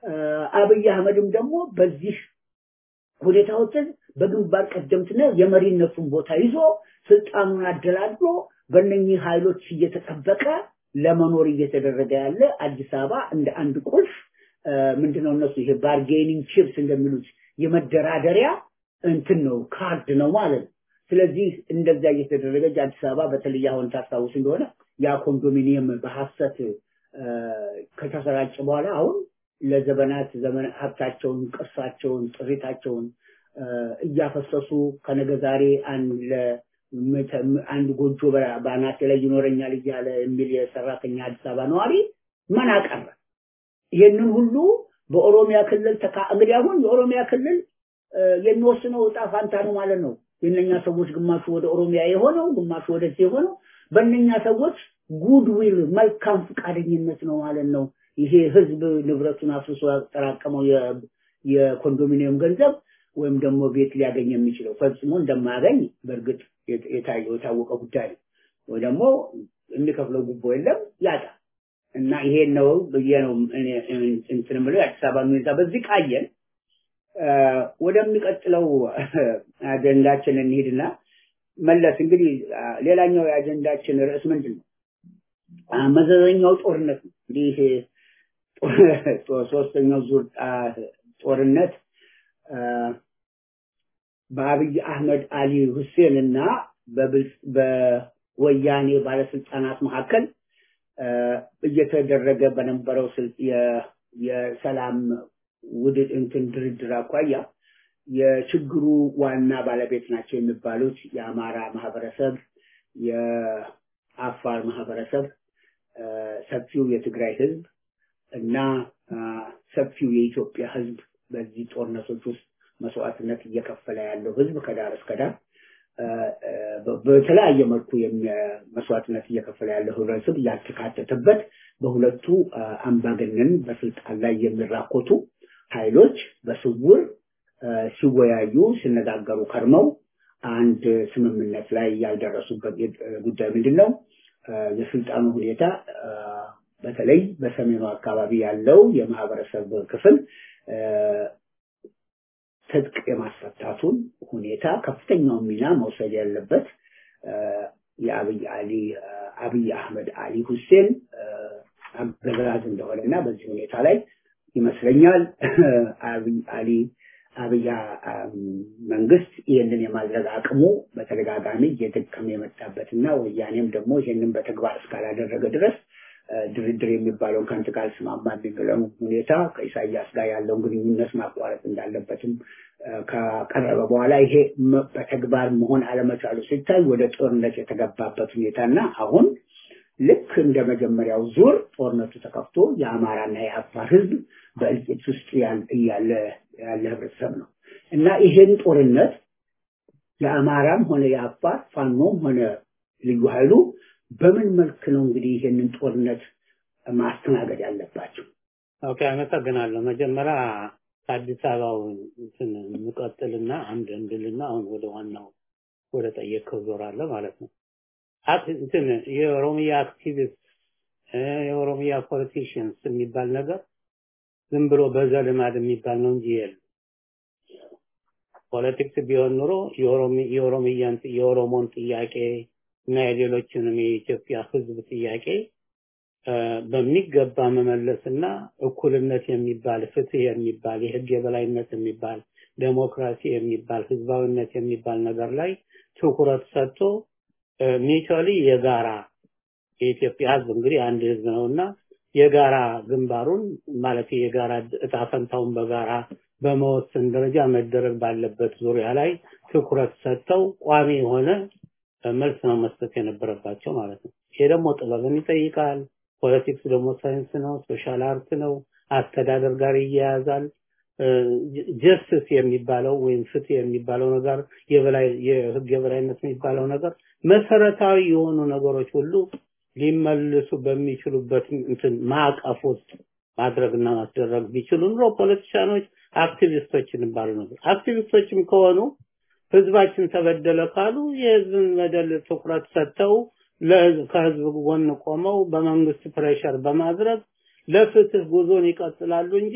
አብይ አህመድም ደግሞ በዚህ ሁኔታዎችን በግንባር ቀደምትነት የመሪነቱን ቦታ ይዞ ስልጣኑን አደላድሎ በእነኚህ ኃይሎች እየተጠበቀ ለመኖር እየተደረገ ያለ አዲስ አበባ እንደ አንድ ቁልፍ ምንድነው እነሱ ይሄ ባርጌኒንግ ቺፕስ እንደሚሉት የመደራደሪያ እንትን ነው ካርድ ነው ማለት ነው። ስለዚህ እንደዛ እየተደረገች አዲስ አበባ በተለይ አሁን ታስታውስ እንደሆነ ያ ኮንዶሚኒየም በሐሰት ከተሰራጨ በኋላ አሁን ለዘመናት ዘመን ሀብታቸውን፣ ቅርሳቸውን፣ ጥሪታቸውን እያፈሰሱ ከነገ ዛሬ አንድ አንድ ጎጆ በአናቴ ላይ ይኖረኛል እያለ የሚል የሰራተኛ አዲስ አበባ ነዋሪ ምን አቀረ? ይህንን ሁሉ በኦሮሚያ ክልል ተካ እንግዲህ አሁን የኦሮሚያ ክልል የሚወስነው እጣ ፋንታ ነው ማለት ነው። የእነኛ ሰዎች ግማሹ ወደ ኦሮሚያ የሆነው ግማሹ ወደዚህ የሆነው በእነኛ ሰዎች ጉድዊል መልካም ፈቃደኝነት ነው ማለት ነው። ይሄ ህዝብ ንብረቱን አፍርሶ ያጠራቀመው የኮንዶሚኒየም ገንዘብ ወይም ደግሞ ቤት ሊያገኝ የሚችለው ፈጽሞ እንደማያገኝ በእርግጥ የታወቀ ጉዳይ ነው። ወይ ደግሞ የሚከፍለው ጉቦ የለም ያጣ እና ይሄን ነው ብዬ ነው እንትን የምለው የአዲስ አበባ ሁኔታ በዚህ ቃየን ወደሚቀጥለው አጀንዳችን እንሂድና መለስ እንግዲህ ሌላኛው የአጀንዳችን ርዕስ ምንድን ነው? መዘዘኛው ጦርነት ነው። እንግዲህ ሶስተኛው ዙር ጦርነት በአብይ አህመድ አሊ ሁሴን እና በወያኔ ባለስልጣናት መካከል እየተደረገ በነበረው የሰላም ውድ እንትን ድርድር አኳያ የችግሩ ዋና ባለቤት ናቸው የሚባሉት የአማራ ማህበረሰብ፣ የአፋር ማህበረሰብ፣ ሰፊው የትግራይ ህዝብ እና ሰፊው የኢትዮጵያ ህዝብ በዚህ ጦርነቶች ውስጥ መስዋዕትነት እየከፈለ ያለው ህዝብ ከዳር እስከ ዳር በተለያየ መልኩ መስዋዕትነት እየከፈለ ያለው ህብረተሰብ ያልተካተተበት በሁለቱ አምባገነን በስልጣን ላይ የሚራኮቱ ኃይሎች በስውር ሲወያዩ ሲነጋገሩ ከርመው አንድ ስምምነት ላይ ያልደረሱበት ጉዳይ ምንድን ነው? የስልጣኑ ሁኔታ በተለይ በሰሜኑ አካባቢ ያለው የማህበረሰብ ክፍል ትጥቅ የማስፈታቱን ሁኔታ ከፍተኛውን ሚና መውሰድ ያለበት የአብይ አሊ አብይ አህመድ አሊ ሁሴን አገዛዝ እንደሆነ እና በዚህ ሁኔታ ላይ ይመስለኛል አብይ አሊ አብይ መንግስት ይህንን የማድረግ አቅሙ በተደጋጋሚ እየደከመ የመጣበትና ወያኔም ደግሞ ይህንን በተግባር እስካላደረገ ድረስ ድርድር የሚባለውን ከአንተ ጋር ስማማ የሚለው ሁኔታ ከኢሳያስ ጋር ያለውን ግንኙነት ማቋረጥ እንዳለበትም ከቀረበ በኋላ ይሄ በተግባር መሆን አለመቻሉ ሲታይ ወደ ጦርነት የተገባበት ሁኔታና አሁን ልክ እንደ መጀመሪያው ዙር ጦርነቱ ተከፍቶ የአማራና የአፋር ህዝብ በእልቂት ውስጥ ያለ ያለ ህብረተሰብ ነው እና ይሄን ጦርነት የአማራም ሆነ የአፋር ፋኖም ሆነ ልዩ ኃይሉ በምን መልክ ነው እንግዲህ ይሄንን ጦርነት ማስተናገድ ያለባቸው? ኦኬ፣ አመሰግናለሁ። መጀመሪያ ከአዲስ አበባው እንትን እንቀጥልና አንድ እንድልና አሁን ወደ ዋናው ወደ ጠየቀው ዞራለሁ ማለት ነው። እንትን የኦሮሚያ አክቲቪስት የኦሮሚያ ፖለቲሽንስ የሚባል ነገር ዝም ብሎ በዘልማድ የሚባል ነው እንጂ የለም። ፖለቲክስ ቢሆን ኑሮ የኦሮሚያን የኦሮሞን ጥያቄ እና የሌሎችንም የኢትዮጵያ ህዝብ ጥያቄ በሚገባ መመለስና እኩልነት የሚባል ፍትህ የሚባል የህግ የበላይነት የሚባል ዴሞክራሲ የሚባል ህዝባዊነት የሚባል ነገር ላይ ትኩረት ሰጥቶ ሚቹዋሊ የጋራ የኢትዮጵያ ህዝብ እንግዲህ አንድ ህዝብ ነውና የጋራ ግንባሩን ማለት የጋራ እጣ ፈንታውን በጋራ በመወሰን ደረጃ መደረግ ባለበት ዙሪያ ላይ ትኩረት ሰጥተው ቋሚ የሆነ መልስ ነው መስጠት የነበረባቸው ማለት ነው። ይሄ ደግሞ ጥበብን ይጠይቃል። ፖለቲክስ ደግሞ ሳይንስ ነው፣ ሶሻል አርት ነው፣ አስተዳደር ጋር ይያያዛል። ጀስትስ የሚባለው ወይም ፍትህ የሚባለው ነገር የበላይ የህግ የበላይነት የሚባለው ነገር መሰረታዊ የሆኑ ነገሮች ሁሉ ሊመልሱ በሚችሉበት እንትን ማዕቀፍ ውስጥ ማድረግና ማስደረግ ቢችሉ ኑሮ ፖለቲሻኖች አክቲቪስቶች የሚባሉ ነበር። አክቲቪስቶችም ከሆኑ ህዝባችን ተበደለ ካሉ የህዝብን በደል ትኩረት ሰጥተው ከህዝብ ጎን ቆመው በመንግስት ፕሬሸር በማድረግ ለፍትህ ጉዞን ይቀጥላሉ እንጂ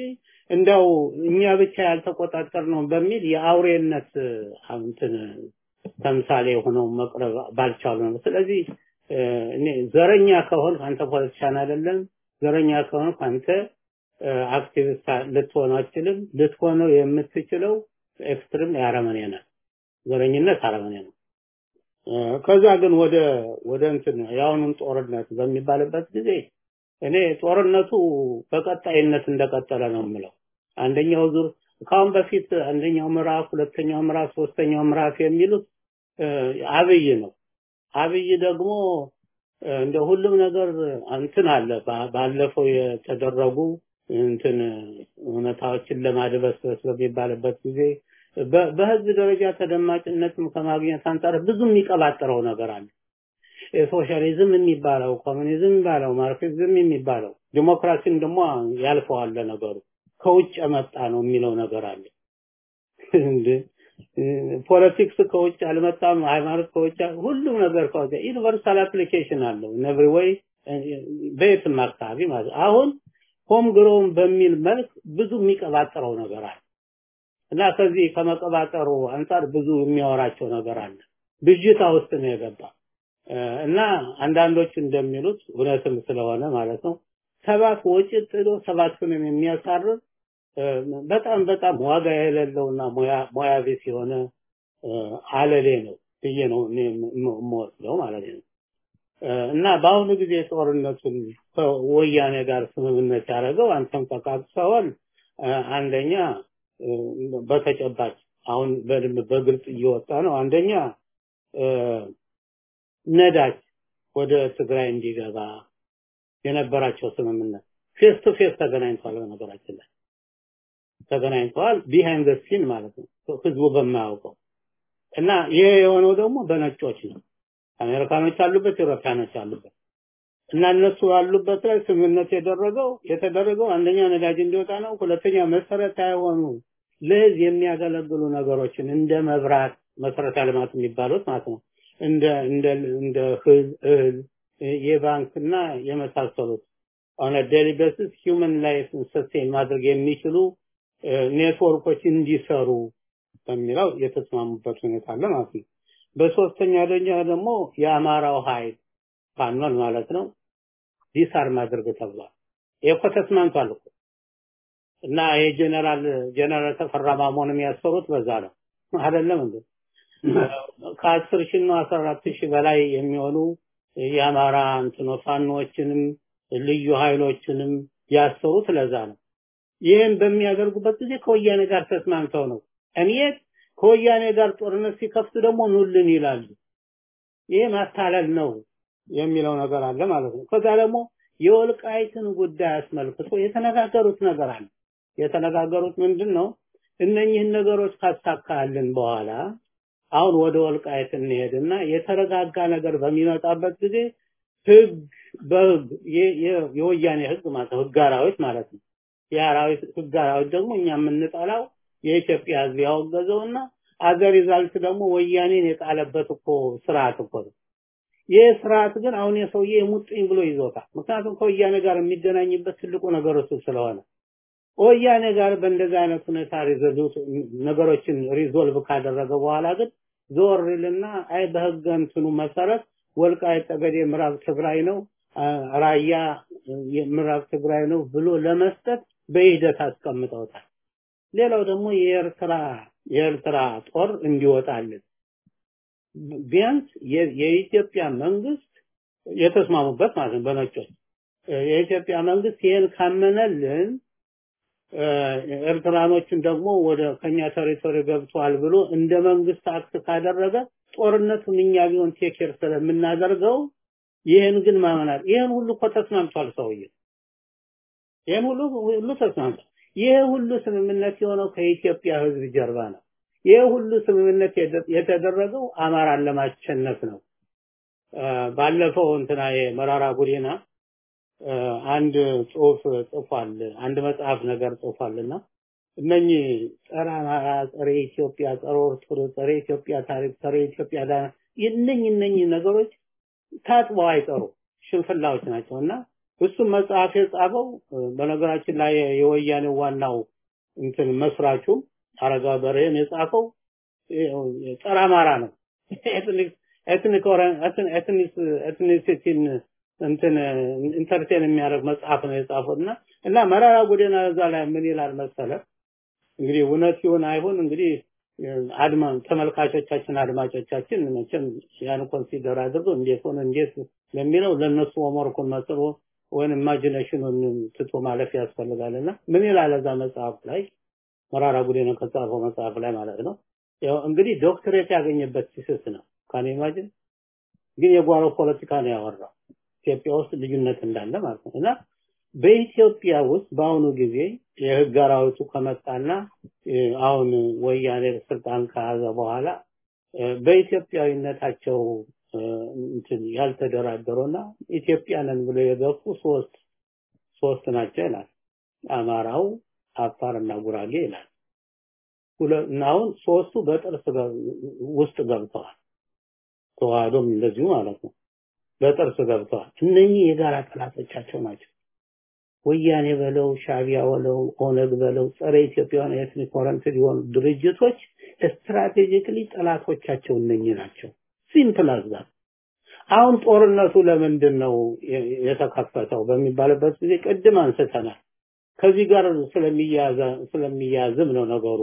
እንደው እኛ ብቻ ያልተቆጣጠር ነው በሚል የአውሬነት እንትን ተምሳሌ ሆነው መቅረብ ባልቻሉ ነው። ስለዚህ እኔ ዘረኛ ከሆን አንተ ፖለቲሻን አይደለም፣ ዘረኛ ከሆን አንተ አክቲቪስት ልትሆን አትችልም። ልትሆነው የምትችለው ኤክስትሪም የአረመኔ ነው። ዘረኝነት አረመኔ ነው። ከዛ ግን ወደ ወደ እንትን የአሁኑን ጦርነት በሚባልበት ጊዜ እኔ ጦርነቱ በቀጣይነት እንደቀጠለ ነው የምለው። አንደኛው ዙር ከአሁን በፊት አንደኛው ምዕራፍ፣ ሁለተኛው ምዕራፍ፣ ሶስተኛው ምዕራፍ የሚሉት አብይ ነው። አብይ ደግሞ እንደ ሁሉም ነገር እንትን አለ። ባለፈው የተደረጉ እንትን እውነታዎችን ለማድበስበስ በሚባልበት ጊዜ በህዝብ ደረጃ ተደማጭነትም ከማግኘት አንጻር ብዙ የሚቀባጥረው ነገር አለ። ሶሻሊዝም የሚባለው ኮሙኒዝም የሚባለው ማርክሲዝም የሚባለው ዲሞክራሲን ደግሞ ያልፈዋል ነገሩ ከውጭ የመጣ ነው የሚለው ነገር አለ። እንደ ፖለቲክስ ከውጭ አልመጣም፣ ሃይማኖት ከውጭ ሁሉም ነገር ከውጭ ዩኒቨርሳል አፕሊኬሽን አለው ነብሪ ወይ በየትም አካባቢ ማለት አሁን ሆም ግሮውን በሚል መልክ ብዙ የሚቀባጥረው ነገር አለ እና ከዚህ ከመቀባጠሩ አንጻር ብዙ የሚያወራቸው ነገር አለ። ብዥታ ውስጥ ነው የገባ እና አንዳንዶች እንደሚሉት እውነትም ስለሆነ ማለት ነው ሰባት ወጪ ጥሎ ሰባቱንም የሚያሳርር በጣም በጣም ዋጋ የሌለውና ሙያ ቢስ የሆነ አለሌ ነው ብዬ ነው እኔ የምወስደው ማለት ነው። እና በአሁኑ ጊዜ ጦርነቱን ከወያኔ ጋር ስምምነት ያደረገው አንተም ተቃቅሰዋል። አንደኛ በተጨባጭ አሁን በደንብ በግልጽ እየወጣ ነው። አንደኛ ነዳጅ ወደ ትግራይ እንዲገባ የነበራቸው ስምምነት ፌስ ቱ ፌስ ተገናኝተዋል። በነገራችን ላይ ተገናኝተዋል፣ ቢሃይንድ ዘ ሲን ማለት ነው፣ ህዝቡ በማያውቀው እና ይሄ የሆነው ደግሞ በነጮች ነው። አሜሪካኖች አሉበት፣ ኢሮፓያኖች አሉበት እና እነሱ ያሉበት ላይ ስምምነት የደረገው የተደረገው አንደኛ ነዳጅ እንዲወጣ ነው። ሁለተኛ መሰረታዊ የሆኑ ለህዝብ የሚያገለግሉ ነገሮችን እንደ መብራት መሰረተ ልማት የሚባሉት ማለት ነው እንደ እንደ እንደ እህል የባንክና የመሳሰሉት ኦን ዴሊ ቤሲስ ሂውመን ላይፍን ሰስቴን ማድረግ የሚችሉ ኔትወርኮች እንዲሰሩ በሚለው የተስማሙበት ሁኔታ አለ ማለት ነው። በሶስተኛ ደረጃ ደግሞ የአማራው ኃይል ፋኖን ማለት ነው ዲሳር ማድረግ ተብሏል። ይሄ እኮ ተስማምቷል እኮ እና ይሄ ጀነራል ጀነራል ተፈራ ማሞን የሚያሰሩት በዛ ነው አይደለም እንዴ? ከአስር ሺህ ነው አስራ አራት ሺህ በላይ የሚሆኑ የአማራ እንትኖ ፋኖችንም ልዩ ኃይሎችንም ያሰሩት ለዛ ነው። ይህን በሚያደርጉበት ጊዜ ከወያኔ ጋር ተስማምተው ነው። እኔ ከወያኔ ጋር ጦርነት ሲከፍቱ ደግሞ ኑልን ይላሉ። ይሄ ማታለል ነው የሚለው ነገር አለ ማለት ነው። ከዛ ደግሞ የወልቃይትን ጉዳይ አስመልክቶ የተነጋገሩት ነገር አለ። የተነጋገሩት ምንድን ነው? እነኚህን ነገሮች ካሳካልን በኋላ አሁን ወደ ወልቃይት እንሄድና የተረጋጋ ነገር በሚመጣበት ጊዜ ህግ በህግ የወያኔ ህግ ማለት ነው ህግ አራዊት ማለት ነው። የአራዊት ህግ አራዊት ደግሞ እኛ የምንጠላው የኢትዮጵያ ህዝብ ያወገዘውና አገር ሪዛልት ደግሞ ወያኔን የጣለበት እኮ ስርዓት እኮ ነው። ይህ ስርዓት ግን አሁን የሰውዬ የሙጥኝ ብሎ ይዞታል። ምክንያቱም ከወያኔ ጋር የሚገናኝበት ትልቁ ነገር እሱ ስለሆነ ወያኔ ጋር በእንደዚህ አይነት ሁኔታ ሪዞሉት ነገሮችን ሪዞልቭ ካደረገ በኋላ ግን ዞር ይልና አይ በህገ እንትኑ መሰረት ወልቃይት ጠገዴ ምዕራብ ትግራይ ነው፣ ራያ ምዕራብ ትግራይ ነው ብሎ ለመስጠት በሂደት አስቀምጠውታል። ሌላው ደግሞ የኤርትራ የኤርትራ ጦር እንዲወጣልን ቢያንስ የኢትዮጵያ መንግስት የተስማሙበት ማለት ነው በነጮች የኢትዮጵያ መንግስት ይሄን ካመነልን ኤርትራኖችን ደግሞ ወደ ከኛ ቴሪቶሪ ገብቷል ብሎ እንደ መንግስት አክት ካደረገ ጦርነቱን እኛ ቢሆን ቴኬር ስለምናደርገው ይህን ግን ማመናል ይህን ሁሉ እኮ ተስማምቷል ሰውዬ ይህን ሁሉ ሁሉ ተስማምቷል ይህ ሁሉ ስምምነት የሆነው ከኢትዮጵያ ህዝብ ጀርባ ነው ይህ ሁሉ ስምምነት የተደረገው አማራን ለማሸነፍ ነው ባለፈው እንትና የመራራ ጉዲና አንድ ጽሁፍ ጽፏል አንድ መጽሐፍ ነገር ጽፏልና እነኚህ ጸረ አማራ ጸረ ኢትዮጵያ ጸረ ኦርቶዶክስ ጸረ ኢትዮጵያ ታሪክ ጸረ ኢትዮጵያ ዳና እነኚህ እነኚህ ነገሮች ታጥበው አይቀሩ ሽንፍላዎች ናቸውና እሱም መጽሐፍ የጻፈው በነገራችን ላይ የወያኔ ዋናው እንትን መስራቹ አረጋ በርሄም የጻፈው ጸረ አማራ ነው። ኤትኒክ ኤትኒክ ኤትኒክ ኤትኒሲቲን እንትን ኢንተርቴን የሚያደርግ መጽሐፍ ነው የጻፈው እና እና መራራ ጉዲና እዛ ላይ ምን ይላል መሰለ እንግዲህ እውነት ይሁን አይሁን እንግዲህ አድማ ተመልካቾቻችን አድማጮቻችን መቼም ያን ኮንሲደር አድርገው እንዴት ሆነ እንዴት ለሚለው ለነሱ ሆምወርኩን መስሎ ወይም ኢማጂኔሽኑን ትቶ ማለፍ ያስፈልጋልና ምን ይላል እዛ መጽሐፍ ላይ መራራ ጉዲና ከጻፈው መጽሐፍ ላይ ማለት ነው ያው እንግዲህ ዶክትሬት ያገኘበት ሲስስ ነው ካን ኢማጂን ግን የጓሮ ፖለቲካ ነው ያወራው ኢትዮጵያ ውስጥ ልዩነት እንዳለ ማለት ነው እና በኢትዮጵያ ውስጥ በአሁኑ ጊዜ የህግ አራዊቱ ከመጣና አሁን ወያኔ ስልጣን ከያዘ በኋላ በኢትዮጵያዊነታቸው እንትን ያልተደራደሩና ኢትዮጵያንን ብለው የገፉ ሶስት ሶስት ናቸው ይላል። አማራው፣ አፋርና ጉራጌ ይላል። እና አሁን ሶስቱ በጥርስ ውስጥ ገብተዋል። ተዋህዶም እንደዚሁ ማለት ነው። በጥርስ ገብተዋል። እነኚህ የጋራ ጠላቶቻቸው ናቸው። ወያኔ በለው ሻቢያ በለው ኦነግ በለው ጸረ ኢትዮጵያውያን ኤትኒክ ኦሪየንትድ የሆኑ ድርጅቶች ስትራቴጂክሊ ጠላቶቻቸው እነኚህ ናቸው። ሲምፕል አዝዛ አሁን ጦርነቱ ለምንድን ነው የተከፈተው በሚባልበት ጊዜ ቅድም አንስተናል። ከዚህ ጋር ስለሚያያዝ ስለሚያያዝም ነው ነገሩ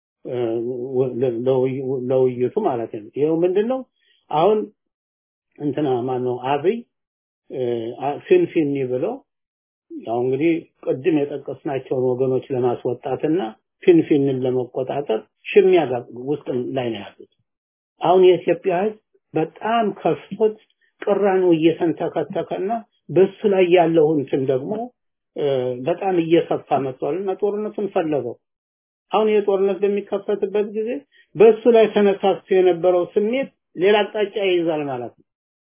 ለውይይቱ ማለት ነው። ይኸው ምንድን ነው አሁን እንትና ማነው አብይ ፊንፊኒ ብለው ያው እንግዲህ ቅድም የጠቀስናቸውን ወገኖች ለማስወጣትና ፊንፊንን ለመቆጣጠር ሽሚያ ውስጥ ላይ ነው ያሉት። አሁን የኢትዮጵያ ህዝብ በጣም ከፍቶት ቅራኔው እየተንተከተከና በሱ ላይ ያለው እንትን ደግሞ በጣም እየሰፋ መጥቷልና ጦርነቱን ፈለገው። አሁን የጦርነት በሚከፈትበት ጊዜ በሱ ላይ ተነሳስቶ የነበረው ስሜት ሌላ አቅጣጫ ይይዛል ማለት ነው።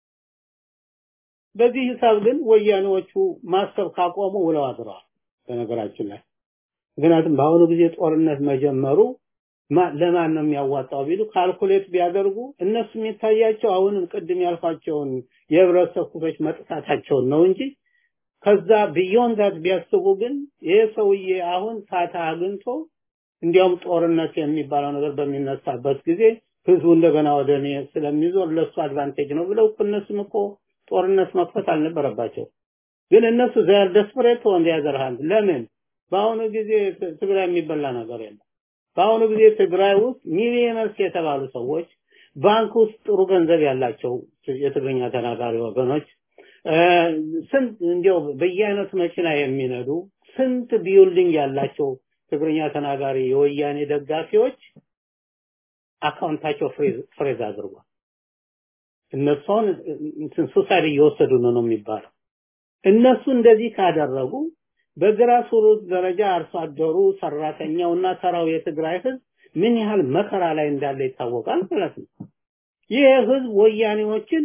በዚህ ሂሳብ ግን ወያኔዎቹ ማሰብ ካቆሙ ውለው አድረዋል። በነገራችን ላይ ምክንያቱም በአሁኑ ጊዜ ጦርነት መጀመሩ ለማን ነው የሚያዋጣው ቢሉ ካልኩሌት ቢያደርጉ እነሱ የሚታያቸው አሁንም ቅድም ያልኳቸውን የህብረተሰብ ክፍሎች መጥፋታቸውን ነው እንጂ ከዛ ቢዮንድ ዳት ቢያስቡ ግን ይሄ ሰውዬ አሁን ፋታ አግኝቶ እንዲያውም ጦርነት የሚባለው ነገር በሚነሳበት ጊዜ ህዝቡ እንደገና ወደ እኔ ስለሚዞር ለሱ አድቫንቴጅ ነው ብለው እነሱም እኮ ጦርነት መክፈት አልነበረባቸው። ግን እነሱ ዘር ደስፐሬት ኦን ዲያዘር ሃንድ ለምን በአሁኑ ጊዜ ትግራይ የሚበላ ነገር የለም። በአሁኑ ጊዜ ትግራይ ውስጥ ሚሊዮነርስ የተባሉ ሰዎች ባንክ ውስጥ ጥሩ ገንዘብ ያላቸው የትግርኛ ተናጋሪ ወገኖች ስንት እንዲያው በየአይነቱ መኪና የሚነዱ ስንት ቢልዲንግ ያላቸው ትግርኛ ተናጋሪ የወያኔ ደጋፊዎች አካውንታቸው ፍሬዝ አድርጓል። እነሱን ሱሳይድ እየወሰዱ ነው ነው የሚባለው። እነሱ እንደዚህ ካደረጉ በግራስ ሩት ደረጃ አርሶ አደሩ፣ ሰራተኛውና ተራው የትግራይ ህዝብ ምን ያህል መከራ ላይ እንዳለ ይታወቃል ማለት ነው። ይህ ህዝብ ወያኔዎችን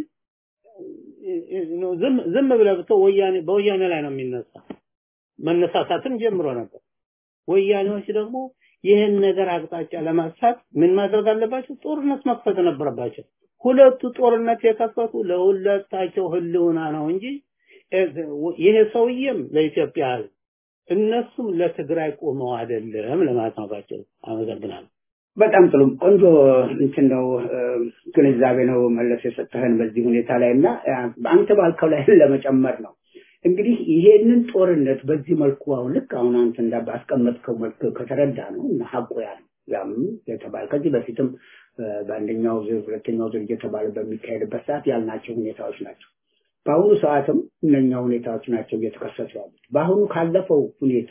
ዝም ዝም ብለህ ብትው ወያኔ በወያኔ ላይ ነው የሚነሳ መነሳሳትም ጀምሮ ነበር። ወያኔዎች ደግሞ ይህን ነገር አቅጣጫ ለማሳት ምን ማድረግ አለባቸው? ጦርነት መክፈት ነበረባቸው። ሁለቱ ጦርነት የከፈቱ ለሁለታቸው ህልውና ነው እንጂ ይሄ ሰውዬም ለኢትዮጵያ ህዝብ እነሱም ለትግራይ ቆመው አይደለም ለማለት ነው ባቸው። አመሰግናለሁ። በጣም ጥሩ ቆንጆ እንትን ነው ግንዛቤ ነው መለስ የሰጠህን በዚህ ሁኔታ ላይ እና አንተ ባልከው ላይ ለመጨመር ነው እንግዲህ ይሄንን ጦርነት በዚህ መልኩ አሁን ልክ አሁን አንተ እንዳስቀመጥከው መልክ ከተረዳ ነው እና ሀቁ ያ ነው ያም የተባለ ከዚህ በፊትም በአንደኛው ዙር ሁለተኛው ዙር እየተባለ በሚካሄድበት ሰዓት ያልናቸው ሁኔታዎች ናቸው። በአሁኑ ሰዓትም እነኛ ሁኔታዎች ናቸው እየተከሰቱ ያሉት። በአሁኑ ካለፈው ሁኔታ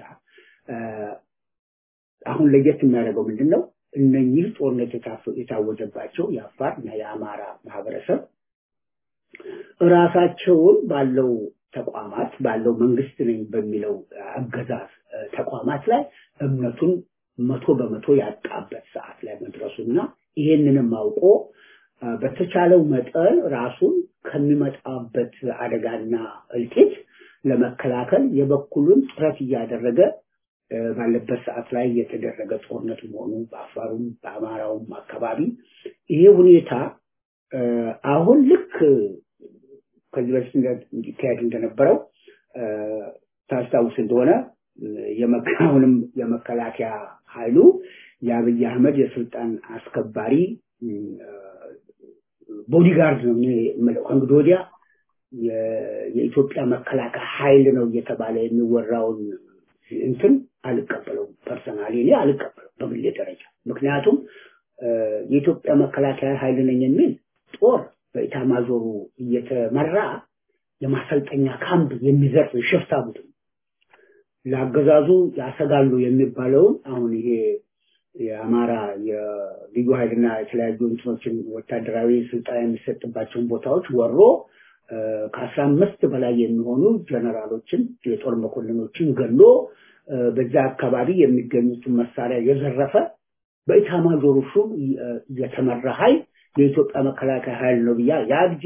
አሁን ለየት የሚያደርገው ምንድን ነው? እነኚህ ጦርነት የታወጀባቸው የአፋር እና የአማራ ማህበረሰብ እራሳቸውን ባለው ተቋማት ባለው መንግስት ነኝ በሚለው አገዛዝ ተቋማት ላይ እምነቱን መቶ በመቶ ያጣበት ሰዓት ላይ መድረሱና ይሄንንም አውቆ በተቻለው መጠን ራሱን ከሚመጣበት አደጋና እልቂት ለመከላከል የበኩሉን ጥረት እያደረገ ባለበት ሰዓት ላይ የተደረገ ጦርነት መሆኑ በአፋሩም በአማራውም አካባቢ ይሄ ሁኔታ አሁን ልክ ከዚህ በፊት እንዲካሄድ እንደነበረው ታስታውስ እንደሆነ የመካውንም የመከላከያ ኃይሉ የአብይ አህመድ የስልጣን አስከባሪ ቦዲጋርድ ነው የምለው። ከእንግዲህ ወዲያ የኢትዮጵያ መከላከያ ኃይል ነው እየተባለ የሚወራውን እንትን አልቀበለውም። ፐርሰናሊ እኔ አልቀበለው በግሌ ደረጃ። ምክንያቱም የኢትዮጵያ መከላከያ ኃይል ነኝ የሚል ጦር በኢታማዦሩ እየተመራ የማሰልጠኛ ካምፕ የሚዘርፍ ሽፍታ ቡድን ለአገዛዙ ያሰጋሉ የሚባለውን አሁን ይሄ የአማራ የልዩ ኃይልና የተለያዩ እንትኖችን ወታደራዊ ስልጠና የሚሰጥባቸውን ቦታዎች ወሮ ከአስራ አምስት በላይ የሚሆኑ ጀነራሎችን የጦር መኮንኖችን ገሎ በዛ አካባቢ የሚገኙትን መሳሪያ የዘረፈ በኢታማዦር ሹም የተመራ ኃይል የኢትዮጵያ መከላከያ ኃይል ነው ብያ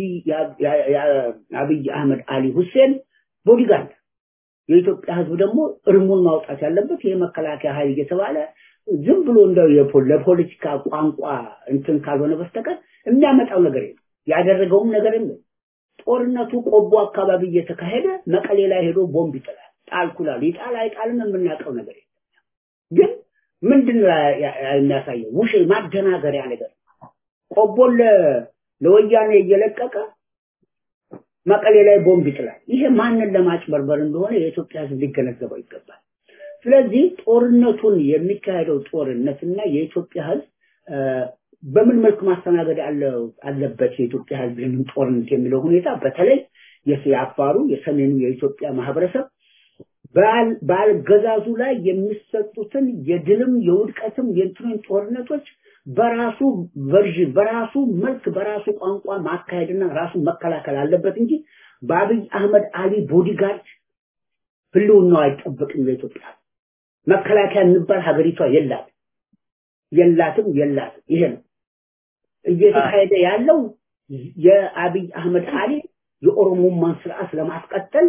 የአብይ አህመድ አሊ ሁሴን ቦዲጋርድ የኢትዮጵያ ህዝብ ደግሞ እርሙን ማውጣት ያለበት ይህ መከላከያ ኃይል እየተባለ ዝም ብሎ እንደው ለፖለቲካ ቋንቋ እንትን ካልሆነ በስተቀር የሚያመጣው ነገር የለም። ያደረገውም ነገር የለም። ጦርነቱ ቆቦ አካባቢ እየተካሄደ መቀሌ ላይ ሄዶ ቦምብ ይጥላል። ጣልኩላል ይጣል አይጣልም የምናውቀው ነገር የለም። ግን ምንድን ነው የሚያሳየው? ውሽ ማደናገሪያ ነገር ቆቦን ለወያኔ እየለቀቀ መቀሌ ላይ ቦምብ ይጥላል። ይሄ ማንን ለማጭበርበር እንደሆነ የኢትዮጵያ ህዝብ ሊገነዘበው ይገባል። ስለዚህ ጦርነቱን የሚካሄደው ጦርነትና የኢትዮጵያ ህዝብ በምን መልክ ማስተናገድ አለበት የኢትዮጵያ ህዝብ ይህንን ጦርነት የሚለው ሁኔታ በተለይ የአፋሩ የሰሜኑ የኢትዮጵያ ማህበረሰብ በአገዛዙ ላይ የሚሰጡትን የድልም የውድቀትም የእንትኑን ጦርነቶች በራሱ ቨርዥን በራሱ መልክ በራሱ ቋንቋ ማካሄድና ራሱ መከላከል አለበት እንጂ በአብይ አህመድ አሊ ቦዲጋርድ ህልውናው አይጠበቅም። ለኢትዮጵያ መከላከያ የሚባል ሀገሪቷ የላት የላትም የላትም። ይሄ ነው እየተካሄደ ያለው የአብይ አህመድ አሊ የኦሮሞማን ስርዓት ለማስቀጠል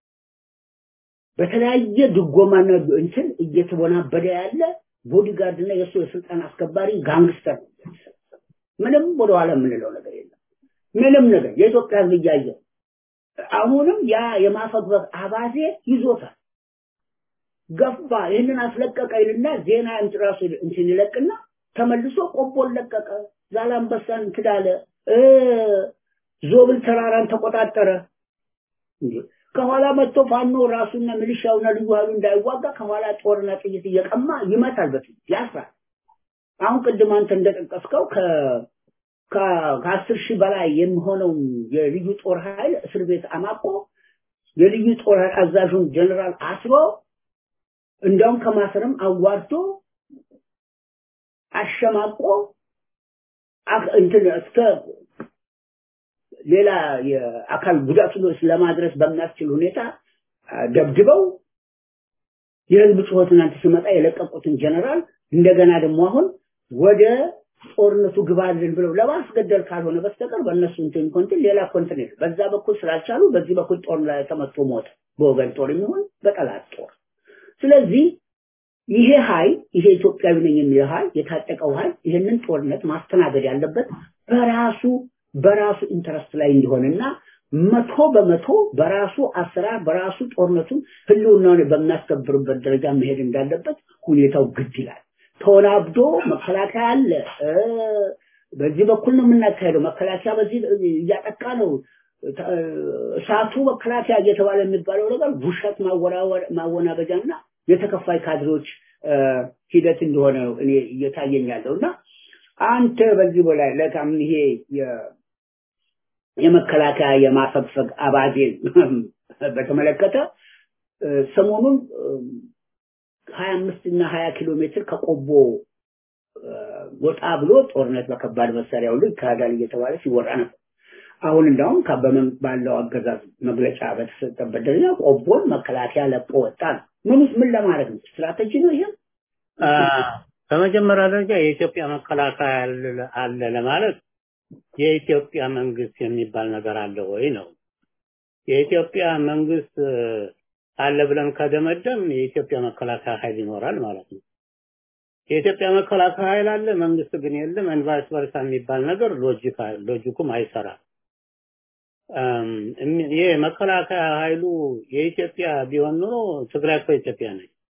በተለያየ ድጎማና እንትን እየተወናበደ ያለ ቦዲጋርድ እና የእሱ የስልጣን አስከባሪ ጋንግስተር ነው። ምንም ወደኋላ የምንለው ነገር የለም። ምንም ነገር የኢትዮጵያ ህዝብ እያየ አሁንም ያ የማፈግፈግ አባዜ ይዞታል። ገፋ ይህንን አስለቀቀ ይልና ዜና ራሱ እንትን ይለቅና ተመልሶ ቆቦን ለቀቀ፣ ዛላምበሳን እንትን አለ፣ ዞብል ተራራን ተቆጣጠረ። እንዴ ከኋላ መጥቶ ፋኖ ራሱና ሚሊሻውና ልዩ ኃይሉ እንዳይዋጋ ከኋላ ጦርና ጥይት እየቀማ ይመታል፣ በፊት ያስራል። አሁን ቅድም አንተ እንደጠቀስከው ከ ከአስር ሺህ በላይ የሚሆነው የልዩ ጦር ኃይል እስር ቤት አማቆ የልዩ ጦር ኃይል አዛዡን ጀነራል አስሮ እንደውም ከማሰርም አዋርዶ አሸማቆ እንትን እስከ ሌላ የአካል ጉዳት ለማድረስ በሚያስችል ሁኔታ ደብድበው የህዝብ ጩኸት እናንተ ሲመጣ የለቀቁትን ጀነራል እንደገና ደግሞ አሁን ወደ ጦርነቱ ግባልን ብለው ለማስገደል ካልሆነ በስተቀር በእነሱ እንትን ኮንትን ሌላ ኮንትን የለም። በዛ በኩል ስላልቻሉ በዚህ በኩል ጦር ላይ ተመቶ ሞተ፣ በወገን ጦር የሚሆን በጠላት ጦር። ስለዚህ ይሄ ኃይል ይሄ ኢትዮጵያዊ ነኝ የሚለው ኃይል የታጠቀው ኃይል ይህንን ጦርነት ማስተናገድ ያለበት በራሱ በራሱ ኢንተረስት ላይ እንዲሆንና መቶ በመቶ በራሱ አሰራር በራሱ ጦርነቱን ህልውናውን በሚያስከብርበት ደረጃ መሄድ እንዳለበት ሁኔታው ግድ ይላል። ተወናብዶ መከላከያ አለ። በዚህ በኩል ነው የምናካሄደው። መከላከያ በዚህ እያጠቃ ነው። እሳቱ መከላከያ እየተባለ የሚባለው ነገር ውሸት ማወናበጃና የተከፋይ ካድሬዎች ሂደት እንደሆነ እኔ እየታየኝ ያለው እና አንተ በዚህ በላይ ለካም ይሄ የመከላከያ የማፈግፈግ አባዜን በተመለከተ ሰሞኑን ሀያ አምስት እና ሀያ ኪሎ ሜትር ከቆቦ ወጣ ብሎ ጦርነት በከባድ መሳሪያ ሁሉ ይካሄዳል እየተባለ ሲወራ ነበር። አሁን እንዳውም ከበመን ባለው አገዛዝ መግለጫ በተሰጠበት ደረጃ ቆቦን መከላከያ ለቆ ወጣ ነው። ምን ምን ለማድረግ ነው? ስትራቴጂ ነው ይሄ? በመጀመሪያ ደረጃ የኢትዮጵያ መከላከያ አለ ለማለት የኢትዮጵያ መንግስት የሚባል ነገር አለ ወይ ነው። የኢትዮጵያ መንግስት አለ ብለን ከደመደም የኢትዮጵያ መከላከያ ኃይል ይኖራል ማለት ነው። የኢትዮጵያ መከላከያ ኃይል አለ፣ መንግስት ግን የለም። ቫይስ ቨርሳ የሚባል ነገር ሎጂክ ሎጂኩም አይሰራም። ይሄ መከላከያ ኃይሉ የኢትዮጵያ ቢሆን ኖሮ ትግራይ እኮ ኢትዮጵያ ነች።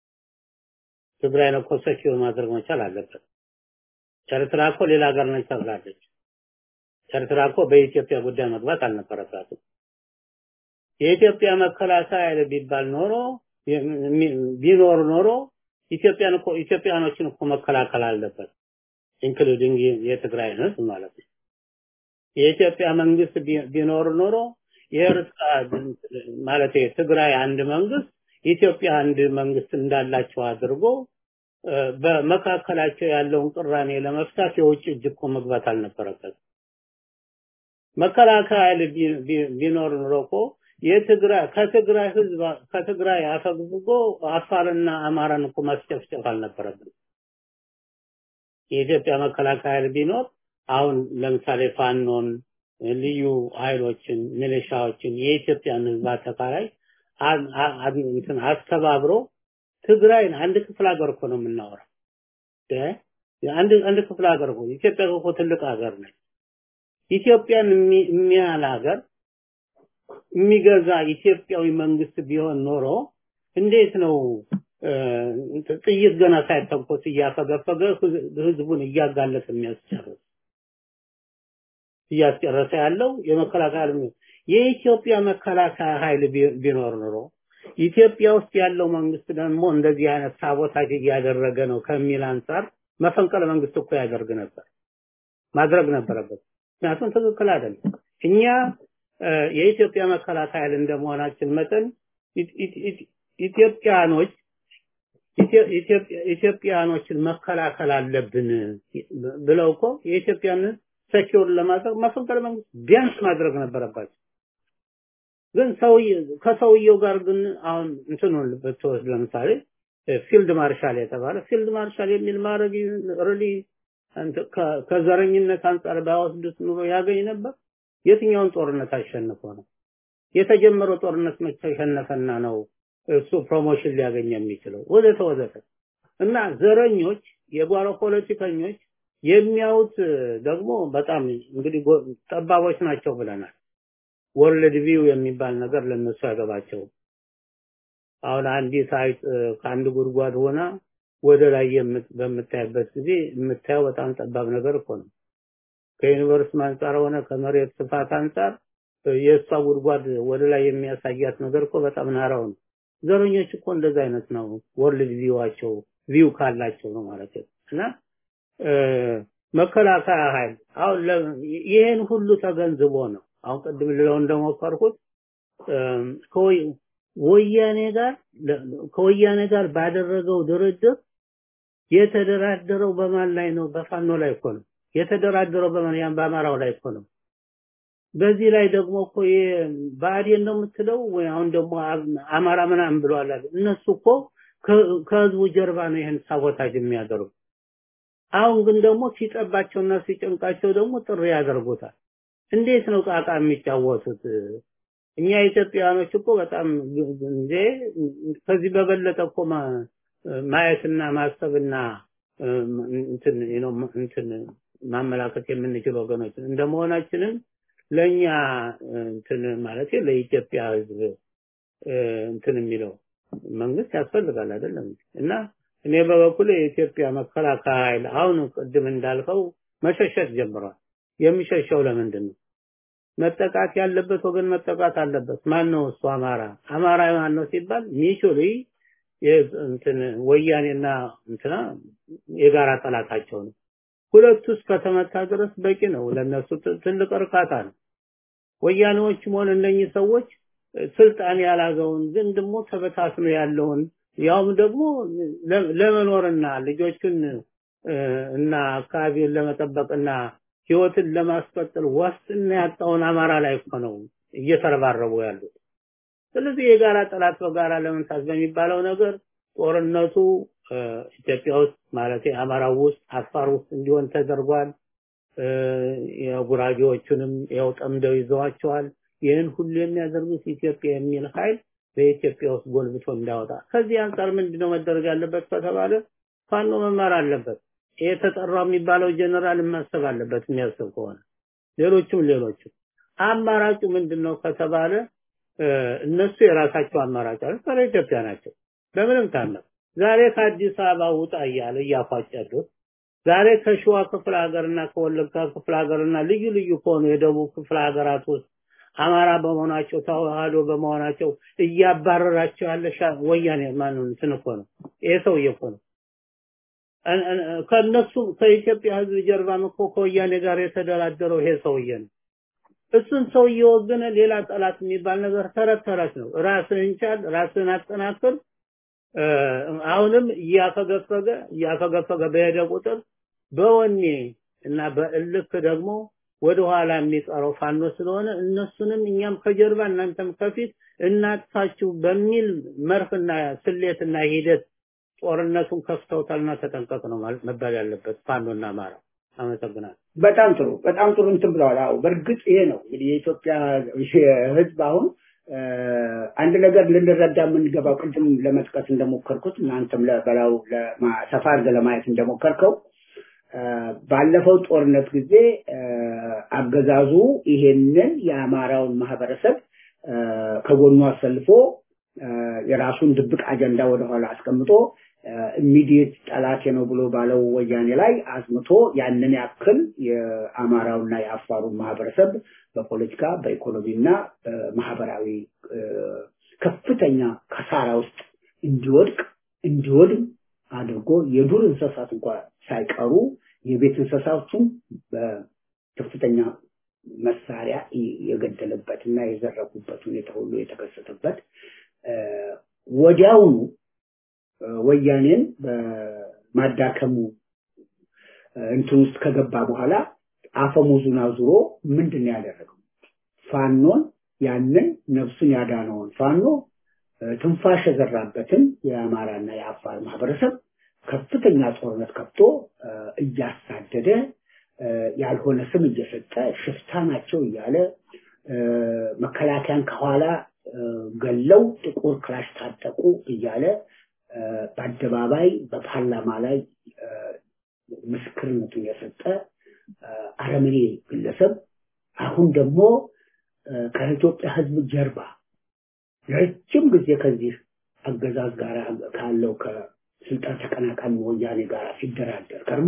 ትግራይን እኮ ሰኪው ማድረግ መቻል አለበት። ኤርትራ እኮ ሌላ ሀገር ነች ተብላለች። ኤርትራ እኮ በኢትዮጵያ ጉዳይ መግባት አልነበረባትም። የኢትዮጵያ መከላከያ ኃይል ቢባል ኖሮ ቢኖር ኖሮ ኢትዮጵያን እኮ ኢትዮጵያኖችን እኮ መከላከል አለበት ኢንክሉዲንግ የትግራይ ህዝብ ማለት ነው። የኢትዮጵያ መንግስት ቢኖር ኖሮ የኤርትራ ማለት የትግራይ አንድ መንግስት ኢትዮጵያ አንድ መንግስት እንዳላቸው አድርጎ በመካከላቸው ያለውን ቅራኔ ለመፍታት የውጭ እጅ እኮ መግባት አልነበረበት። መከላከያ ኃይል ቢኖር ኖሮ እኮ የትግራይ ከትግራይ ህዝብ ከትግራይ አፈግፍጎ አፋርና አማራን እኮ ማስጨፍጨፍ አልነበረብን። የኢትዮጵያ መከላከያ ኃይል ቢኖር አሁን ለምሳሌ ፋኖን፣ ልዩ ኃይሎችን፣ ሚሊሻዎችን የኢትዮጵያን ህዝብ አጠቃላይ እንትን አስተባብሮ ትግራይን አንድ ክፍለ ሀገር እኮ ነው የምናወራው። አንድ አንድ ክፍለ ሀገር እኮ ኢትዮጵያ እኮ ትልቅ ሀገር ነች። ኢትዮጵያን የሚያህል ሀገር የሚገዛ ኢትዮጵያዊ መንግስት ቢሆን ኖሮ እንዴት ነው ጥይት ገና ሳይተኮስ እያፈገፈገ ህዝቡን እያጋለጠ የሚያስጨርስ እያስጨረሰ ያለው የመከላከያ የኢትዮጵያ መከላከያ ኃይል ቢኖር ኖሮ ኢትዮጵያ ውስጥ ያለው መንግስት ደግሞ እንደዚህ አይነት ሳቦታጅ እያደረገ ነው ከሚል አንጻር መፈንቅለ መንግስት እኮ ያደርግ ነበር ማድረግ ነበረበት። ምክንያቱም ትክክል አይደለም። እኛ የኢትዮጵያ መከላከያ ኃይል እንደመሆናችን መጠን ኢትዮጵያኖች ኢትዮጵያኖችን መከላከል አለብን ብለው እኮ የኢትዮጵያን ሰኪውር ለማድረግ መፈንቅለ መንግስት ቢያንስ ማድረግ ነበረባቸው። ግን ከሰውየው ጋር ግን አሁን እንትኑን ብትወስድ ለምሳሌ ፊልድ ማርሻል የተባለ ፊልድ ማርሻል የሚል ማድረግ ሪሊ ከዘረኝነት አንጻር ባይወስዱት ኑሮ ያገኝ ነበር። የትኛውን ጦርነት አሸንፎ ነው? የተጀመረው ጦርነት መቼ ተሸነፈና ነው እሱ ፕሮሞሽን ሊያገኝ የሚችለው? ወዘተ ወዘተ እና ዘረኞች፣ የጓሮ ፖለቲከኞች የሚያዩት ደግሞ በጣም እንግዲህ ጠባቦች ናቸው ብለናል። ወርልድ ቪው የሚባል ነገር ለነሱ አይገባቸውም። አሁን አንዲት አይጥ ከአንድ ጉድጓድ ሆና ወደ ላይ በምታይበት ጊዜ የምታየው በጣም ጠባብ ነገር እኮ ነው። ከዩኒቨርስ አንጻር ሆነ ከመሬት ስፋት አንጻር የእሷ ጉድጓድ ወደ ላይ የሚያሳያት ነገር እኮ በጣም ናራው ነው። ዘረኞች እኮ እንደዛ አይነት ነው። ወርልድ ቪዋቸው ቪው ካላቸው ነው ማለት ነው። እና መከላከያ ኃይል አሁን ይሄን ሁሉ ተገንዝቦ ነው አሁን ቅድም ልለው እንደሞከርኩት ወያኔ ጋር ከወያኔ ጋር ባደረገው ድርድር የተደራደረው በማን ላይ ነው? በፋኖ ላይ እኮ ነው የተደራደረው። በማን ያን በአማራው ላይ እኮ ነው። በዚህ ላይ ደግሞ እኮ ብአዴን ነው የምትለው ወይ አሁን ደግሞ አማራ ምናምን ብለዋል። እነሱ እኮ ከህዝቡ ጀርባ ነው ይህን ሳቦታጅ የሚያደርጉ። አሁን ግን ደግሞ ሲጠባቸውና ሲጨንቃቸው ደግሞ ጥሪ ያደርጉታል። እንዴት ነው ቃቃ የሚጫወቱት? እኛ ኢትዮጵያውያኖች እኮ በጣም እንዴ ከዚህ በበለጠ እኮ ማየትና ማሰብና እንትን ነው እንትን ማመላከት የምንችል ወገኖች እንደመሆናችንም ለኛ እንትን ማለት ለኢትዮጵያ ህዝብ እንትን የሚለው መንግስት ያስፈልጋል አይደለም እና እኔ በበኩል የኢትዮጵያ መከላከያ ኃይል አሁን ቅድም እንዳልከው መሸሸት ጀምሯል። የሚሸሸው ለምንድን ነው? መጠቃት ያለበት ወገን መጠቃት አለበት። ማን ነው እሱ? አማራ። አማራ ማን ነው ሲባል ሚቹሊ እንትን ወያኔና እንትና የጋራ ጠላታቸው ነው። ሁለቱ እስከተመታ ድረስ በቂ ነው። ለነሱ ትልቅ እርካታ ነው። ወያኔዎችም ሆነ እነኚህ ሰዎች ስልጣን ያላገውን ግን ደግሞ ተበታትኖ ያለውን ያውም ደግሞ ለመኖርና ልጆችን እና አካባቢውን ለመጠበቅና ህይወትን ለማስቀጠል ዋስትና ያጣውን አማራ ላይ እኮ ነው እየተረባረቡ ያሉት። ስለዚህ የጋራ ጠላት በጋራ ለመምታት በሚባለው ነገር ጦርነቱ ኢትዮጵያ ውስጥ ማለት አማራው ውስጥ አፋር ውስጥ እንዲሆን ተደርጓል። የጉራጌዎቹንም ያው ጠምደው ይዘዋቸዋል። ይህን ሁሉ የሚያደርጉት ኢትዮጵያ የሚል ኃይል በኢትዮጵያ ውስጥ ጎልብቶ እንዳወጣ ከዚህ አንጻር ምንድነው መደረግ ያለበት ከተባለ ፋኖ መማር አለበት። ይሄ ተጠራው የሚባለው ጀነራል ማሰብ አለበት የሚያስብ ከሆነ ሌሎችም ሌሎችም አማራጩ ምንድነው ከተባለ እነሱ የራሳቸው አማራጭ አለ ጸረ ኢትዮጵያ ናቸው በምንም ታምር ዛሬ ከአዲስ አበባ ውጣ እያለ እያፏጨዱት ዛሬ ከሸዋ ክፍለ ሀገርና ከወለጋ ክፍለ ሀገርና ልዩ ልዩ ከሆኑ የደቡብ ክፍለ ሀገራት ውስጥ አማራ በመሆናቸው ተዋህዶ በመሆናቸው እያባረራቸው ያለ ወያኔ ማነው እንትን እኮ ነው። ይሄ ሰውዬ እኮ ነው። ከነሱ ከኢትዮጵያ ህዝብ ጀርባም እኮ ከወያኔ ጋር የተደራደረው ይሄ ሰውዬ ነው። እሱን ሰውዬ ወገነ ሌላ ጠላት የሚባል ነገር ተረት ተረት ነው። ራስህን ቻል፣ ራስህን አጠናክር። አሁንም እያፈገፈገ እያፈገፈገ በሄደ ቁጥር በወኔ እና በእልክ ደግሞ ወደ ኋላ የሚቀረው ፋኖ ስለሆነ እነሱንም እኛም ከጀርባ እናንተም ከፊት እናጥፋችሁ በሚል መርህና ስሌትና ሂደት ጦርነቱን ከፍተውታልና ተጠንቀቅ ነው ማለት መባል ያለበት ፋኖና አማራ። አመሰግናለሁ። በጣም ጥሩ በጣም ጥሩ እንትን ብለዋል። አዎ በእርግጥ ይሄ ነው እንግዲህ የኢትዮጵያ ህዝብ አሁን አንድ ነገር ልንረዳ የምንገባው ቅድም ለመጥቀስ እንደሞከርኩት እናንተም በላው ሰፋ አድርገህ ለማየት እንደሞከርከው ባለፈው ጦርነት ጊዜ አገዛዙ ይሄንን የአማራውን ማህበረሰብ ከጎኑ አሰልፎ የራሱን ድብቅ አጀንዳ ወደኋላ አስቀምጦ ኢሚዲየት ጠላቴ ነው ብሎ ባለው ወያኔ ላይ አዝምቶ ያንን ያክል የአማራውና የአፋሩን ማህበረሰብ በፖለቲካ በኢኮኖሚና በማህበራዊ ከፍተኛ ከሳራ ውስጥ እንዲወድቅ እንዲወድም አድርጎ የዱር እንስሳት እንኳን ሳይቀሩ የቤት እንስሳቱን በከፍተኛ መሳሪያ የገደለበት እና የዘረፉበት ሁኔታ ሁሉ የተከሰተበት ወዲያውኑ ወያኔን በማዳከሙ እንትን ውስጥ ከገባ በኋላ አፈሙዙን አዙሮ ምንድን ነው ያደረገው? ፋኖን ያንን ነፍሱን ያዳነውን ፋኖ ትንፋሽ የዘራበትን የአማራና የአፋር ማህበረሰብ ከፍተኛ ጦርነት ከፍቶ እያሳደደ ያልሆነ ስም እየሰጠ ሽፍታ ናቸው እያለ መከላከያን ከኋላ ገለው ጥቁር ክላሽ ታጠቁ እያለ በአደባባይ በፓርላማ ላይ ምስክርነቱን የሰጠ አረመኔ ግለሰብ አሁን ደግሞ ከኢትዮጵያ ሕዝብ ጀርባ ረጅም ጊዜ ከዚህ አገዛዝ ጋር ካለው ከስልጣን ተቀናቃኝ ወያኔ ጋር ሲደራደር ከርሞ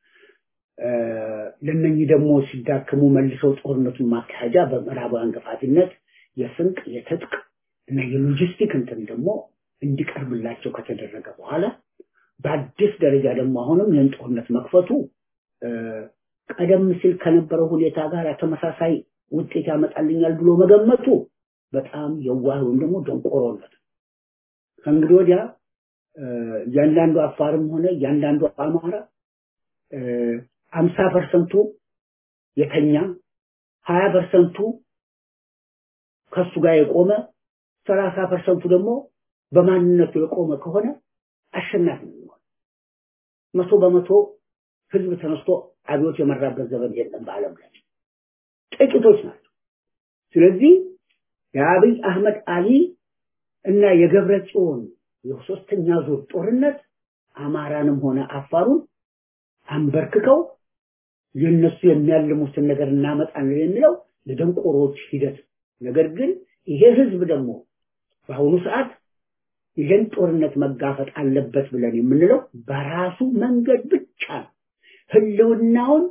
ለነኚህ ደግሞ ሲዳክሙ መልሰው ጦርነቱን ማካሄጃ በምዕራባውያን ገፋፊነት የስንቅ የትጥቅ እና የሎጂስቲክ እንትን ደግሞ እንዲቀርብላቸው ከተደረገ በኋላ በአዲስ ደረጃ ደግሞ አሁንም ይህን ጦርነት መክፈቱ ቀደም ሲል ከነበረው ሁኔታ ጋር ተመሳሳይ ውጤት ያመጣልኛል ብሎ መገመቱ በጣም የዋህ ወይም ደግሞ ደንቆሮነት ከእንግዲህ ወዲያ እያንዳንዱ አፋርም ሆነ እያንዳንዱ አማራ አምሳ ፐርሰንቱ የተኛ ሀያ ፐርሰንቱ ከሱ ጋር የቆመ ሰላሳ ፐርሰንቱ ደግሞ በማንነቱ የቆመ ከሆነ አሸናፊ ነው መቶ በመቶ ህዝብ ተነስቶ አብዮት የመራበት ዘመን የለም በአለም ላይ ጥቂቶች ናቸው ስለዚህ የአብይ አህመድ አሊ እና የገብረ ጽዮን የሶስተኛ ዙር ጦርነት አማራንም ሆነ አፋሩን አንበርክከው የነሱ የሚያልሙትን ነገር እናመጣለን የሚለው የደንቆሮች ሂደት ነገር ግን ይሄ ህዝብ ደግሞ በአሁኑ ሰዓት ይህን ጦርነት መጋፈጥ አለበት ብለን የምንለው በራሱ መንገድ ብቻ ነው ህልውናውን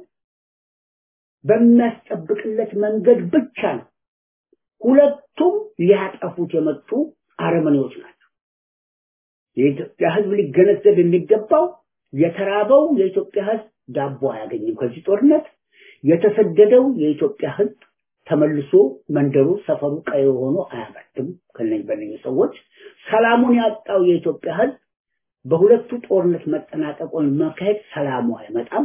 በሚያስጠብቅለት መንገድ ብቻ ነው ሁለቱም ሊያጠፉት የመጡ አረመኔዎች ናቸው የኢትዮጵያ ህዝብ ሊገነዘብ የሚገባው የተራበው የኢትዮጵያ ህዝብ ዳቦ አያገኝም ከዚህ ጦርነት የተሰደደው የኢትዮጵያ ህዝብ ተመልሶ መንደሩ ሰፈሩ ቀይ ሆኖ አያመርትም ከነኝ በነኝ ሰዎች ሰላሙን ያጣው የኢትዮጵያ ህዝብ በሁለቱ ጦርነት መጠናቀቁን መካሄድ ሰላሙ አይመጣም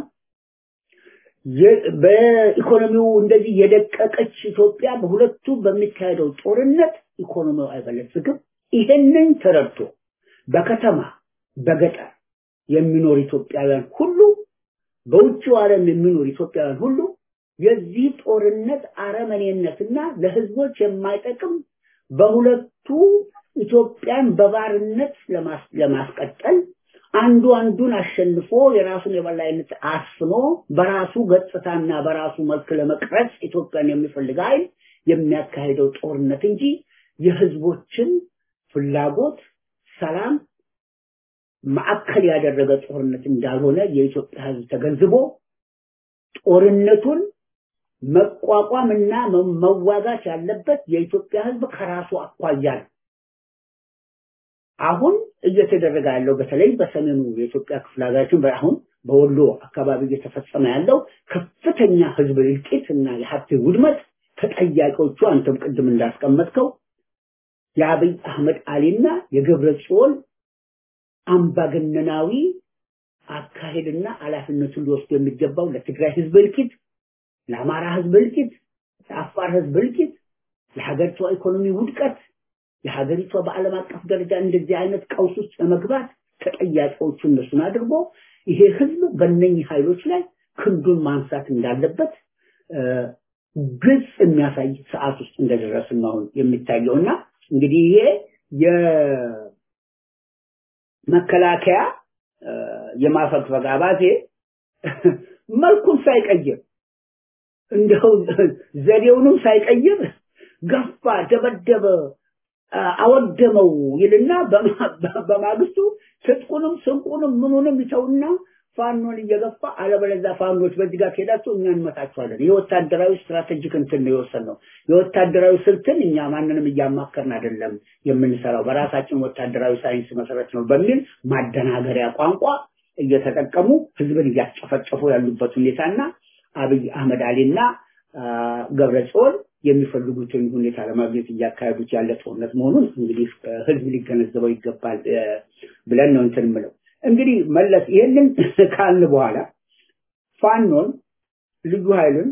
በኢኮኖሚው እንደዚህ የደቀቀች ኢትዮጵያ በሁለቱ በሚካሄደው ጦርነት ኢኮኖሚው አይበለጽግም ይሄንን ተረድቶ በከተማ በገጠር የሚኖር ኢትዮጵያውያን ሁሉ በውጭው ዓለም የሚኖር ኢትዮጵያውያን ሁሉ የዚህ ጦርነት አረመኔነትና ለህዝቦች የማይጠቅም በሁለቱ ኢትዮጵያን በባርነት ለማስቀጠል አንዱ አንዱን አሸንፎ የራሱን የበላይነት አስፍኖ በራሱ ገጽታና በራሱ መልክ ለመቅረጽ ኢትዮጵያን የሚፈልግ ኃይል የሚያካሄደው ጦርነት እንጂ የህዝቦችን ፍላጎት፣ ሰላም፣ ማዕከል ያደረገ ጦርነት እንዳልሆነ የኢትዮጵያ ሕዝብ ተገንዝቦ ጦርነቱን መቋቋምና መዋጋት ያለበት የኢትዮጵያ ሕዝብ ከራሱ አኳያ ነው። አሁን እየተደረገ ያለው በተለይ በሰሜኑ የኢትዮጵያ ክፍለ ሀገራችን አሁን በወሎ አካባቢ እየተፈጸመ ያለው ከፍተኛ ህዝብ እልቂት እና የሀብት ውድመት ተጠያቂዎቹ አንተም ቅድም እንዳስቀመጥከው የአብይ አህመድ አሊና የገብረ ጽዮን አምባገነናዊ አካሄድና ኃላፊነቱን ሊወስዱ የሚገባው ለትግራይ ህዝብ እልቂት፣ ለአማራ ህዝብ እልቂት፣ ለአፋር ህዝብ እልቂት፣ ለሀገሪቷ ኢኮኖሚ ውድቀት፣ የሀገሪቷ በዓለም አቀፍ ደረጃ እንደዚህ አይነት ቀውስ ውስጥ ለመግባት ተጠያቂዎቹ እነሱን አድርጎ ይሄ ህዝብ በእነኝህ ኃይሎች ላይ ክንዱን ማንሳት እንዳለበት ግልጽ የሚያሳይ ሰዓት ውስጥ እንደደረስን ነው አሁን የሚታየው እና እንግዲህ ይሄ የመከላከያ የማፈግፈግ አባዜ መልኩን ሳይቀይር እንደው ዘዴውንም ሳይቀይር ገፋ፣ ደበደበ፣ አወደመው ይልና በማግስቱ ትጥቁንም ስንቁንም ምኑንም ይተውና ፋኖን እየገፋ አለበለዚያ ፋኖች በዚህ ጋር ከሄዳችሁ እኛ እንመታችኋለን። የወታደራዊ ስትራቴጂክ እንትን ነው የወሰንነው። የወታደራዊ ስልትን እኛ ማንንም እያማከርን አይደለም የምንሰራው፣ በራሳችን ወታደራዊ ሳይንስ መሰረት ነው በሚል ማደናገሪያ ቋንቋ እየተጠቀሙ ህዝብን እያስጨፈጨፉ ያሉበት ሁኔታና አብይ አህመድ አሊና ገብረ ጽዮን የሚፈልጉትን ሁኔታ ለማግኘት እያካሄዱት ያለ ጦርነት መሆኑን እንግዲህ ህዝብ ሊገነዘበው ይገባል ብለን ነው እንትን ምለው። እንግዲህ መለስ ይህንን ካልን በኋላ ፋኖን ልዩ ኃይልን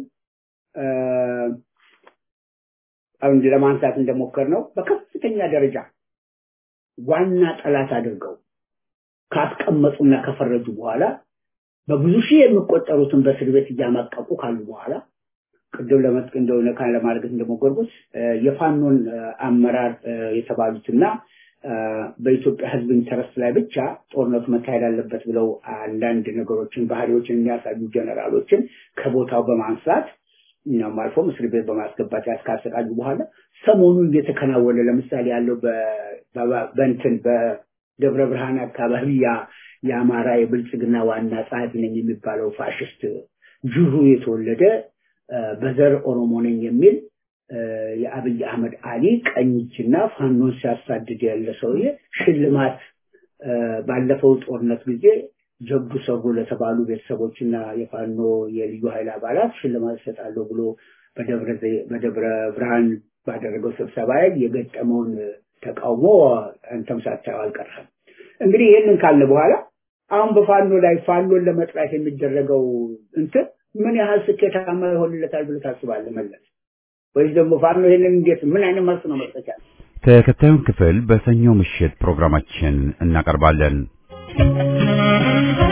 አሁን ለማንሳት እንደሞከር ነው በከፍተኛ ደረጃ ዋና ጠላት አድርገው ካስቀመጡና ከፈረጁ በኋላ በብዙ ሺህ የሚቆጠሩትን በእስር ቤት እያማቀቁ ካሉ በኋላ ቅድም ለመጥቅ እንደሆነ ካን ለማድረግ እንደሞከርኩት የፋኖን አመራር የተባሉትና በኢትዮጵያ ሕዝብ ኢንተረስት ላይ ብቻ ጦርነቱ መካሄድ አለበት ብለው አንዳንድ ነገሮችን ባህሪዎችን የሚያሳዩ ጀነራሎችን ከቦታው በማንሳት እኛም አልፎም እስር ቤት በማስገባት ያስካሰቃዩ በኋላ ሰሞኑን እየተከናወነ ለምሳሌ ያለው በእንትን በደብረ ብርሃን አካባቢ የአማራ የብልጽግና ዋና ጸሐፊ ነኝ የሚባለው ፋሽስት ጅሩ የተወለደ በዘር ኦሮሞ ነኝ የሚል የአብይ አህመድ አሊ ቀኝ እጅና ፋኖን ሲያሳድድ ያለ ሰውዬ ሽልማት ባለፈው ጦርነት ጊዜ ጀብዱ ሰሩ ለተባሉ ቤተሰቦችና የፋኖ የልዩ ኃይል አባላት ሽልማት ይሰጣለሁ ብሎ በደብረ ብርሃን ባደረገው ስብሰባ ላይ የገጠመውን ተቃውሞ አንተም ሳታየው አልቀረም። እንግዲህ ይህንን ካልን በኋላ አሁን በፋኖ ላይ ፋኖን ለመጥራት የሚደረገው እንትን ምን ያህል ስኬታማ ይሆንለታል ብለህ ታስባለህ መለስ? ወይስ ደግሞ ፋኖ ይሄንን እንዴት ምን አይነት መልስ ነው መስጠት ያለ? ተከታዩን ክፍል በሰኞ ምሽት ፕሮግራማችን እናቀርባለን።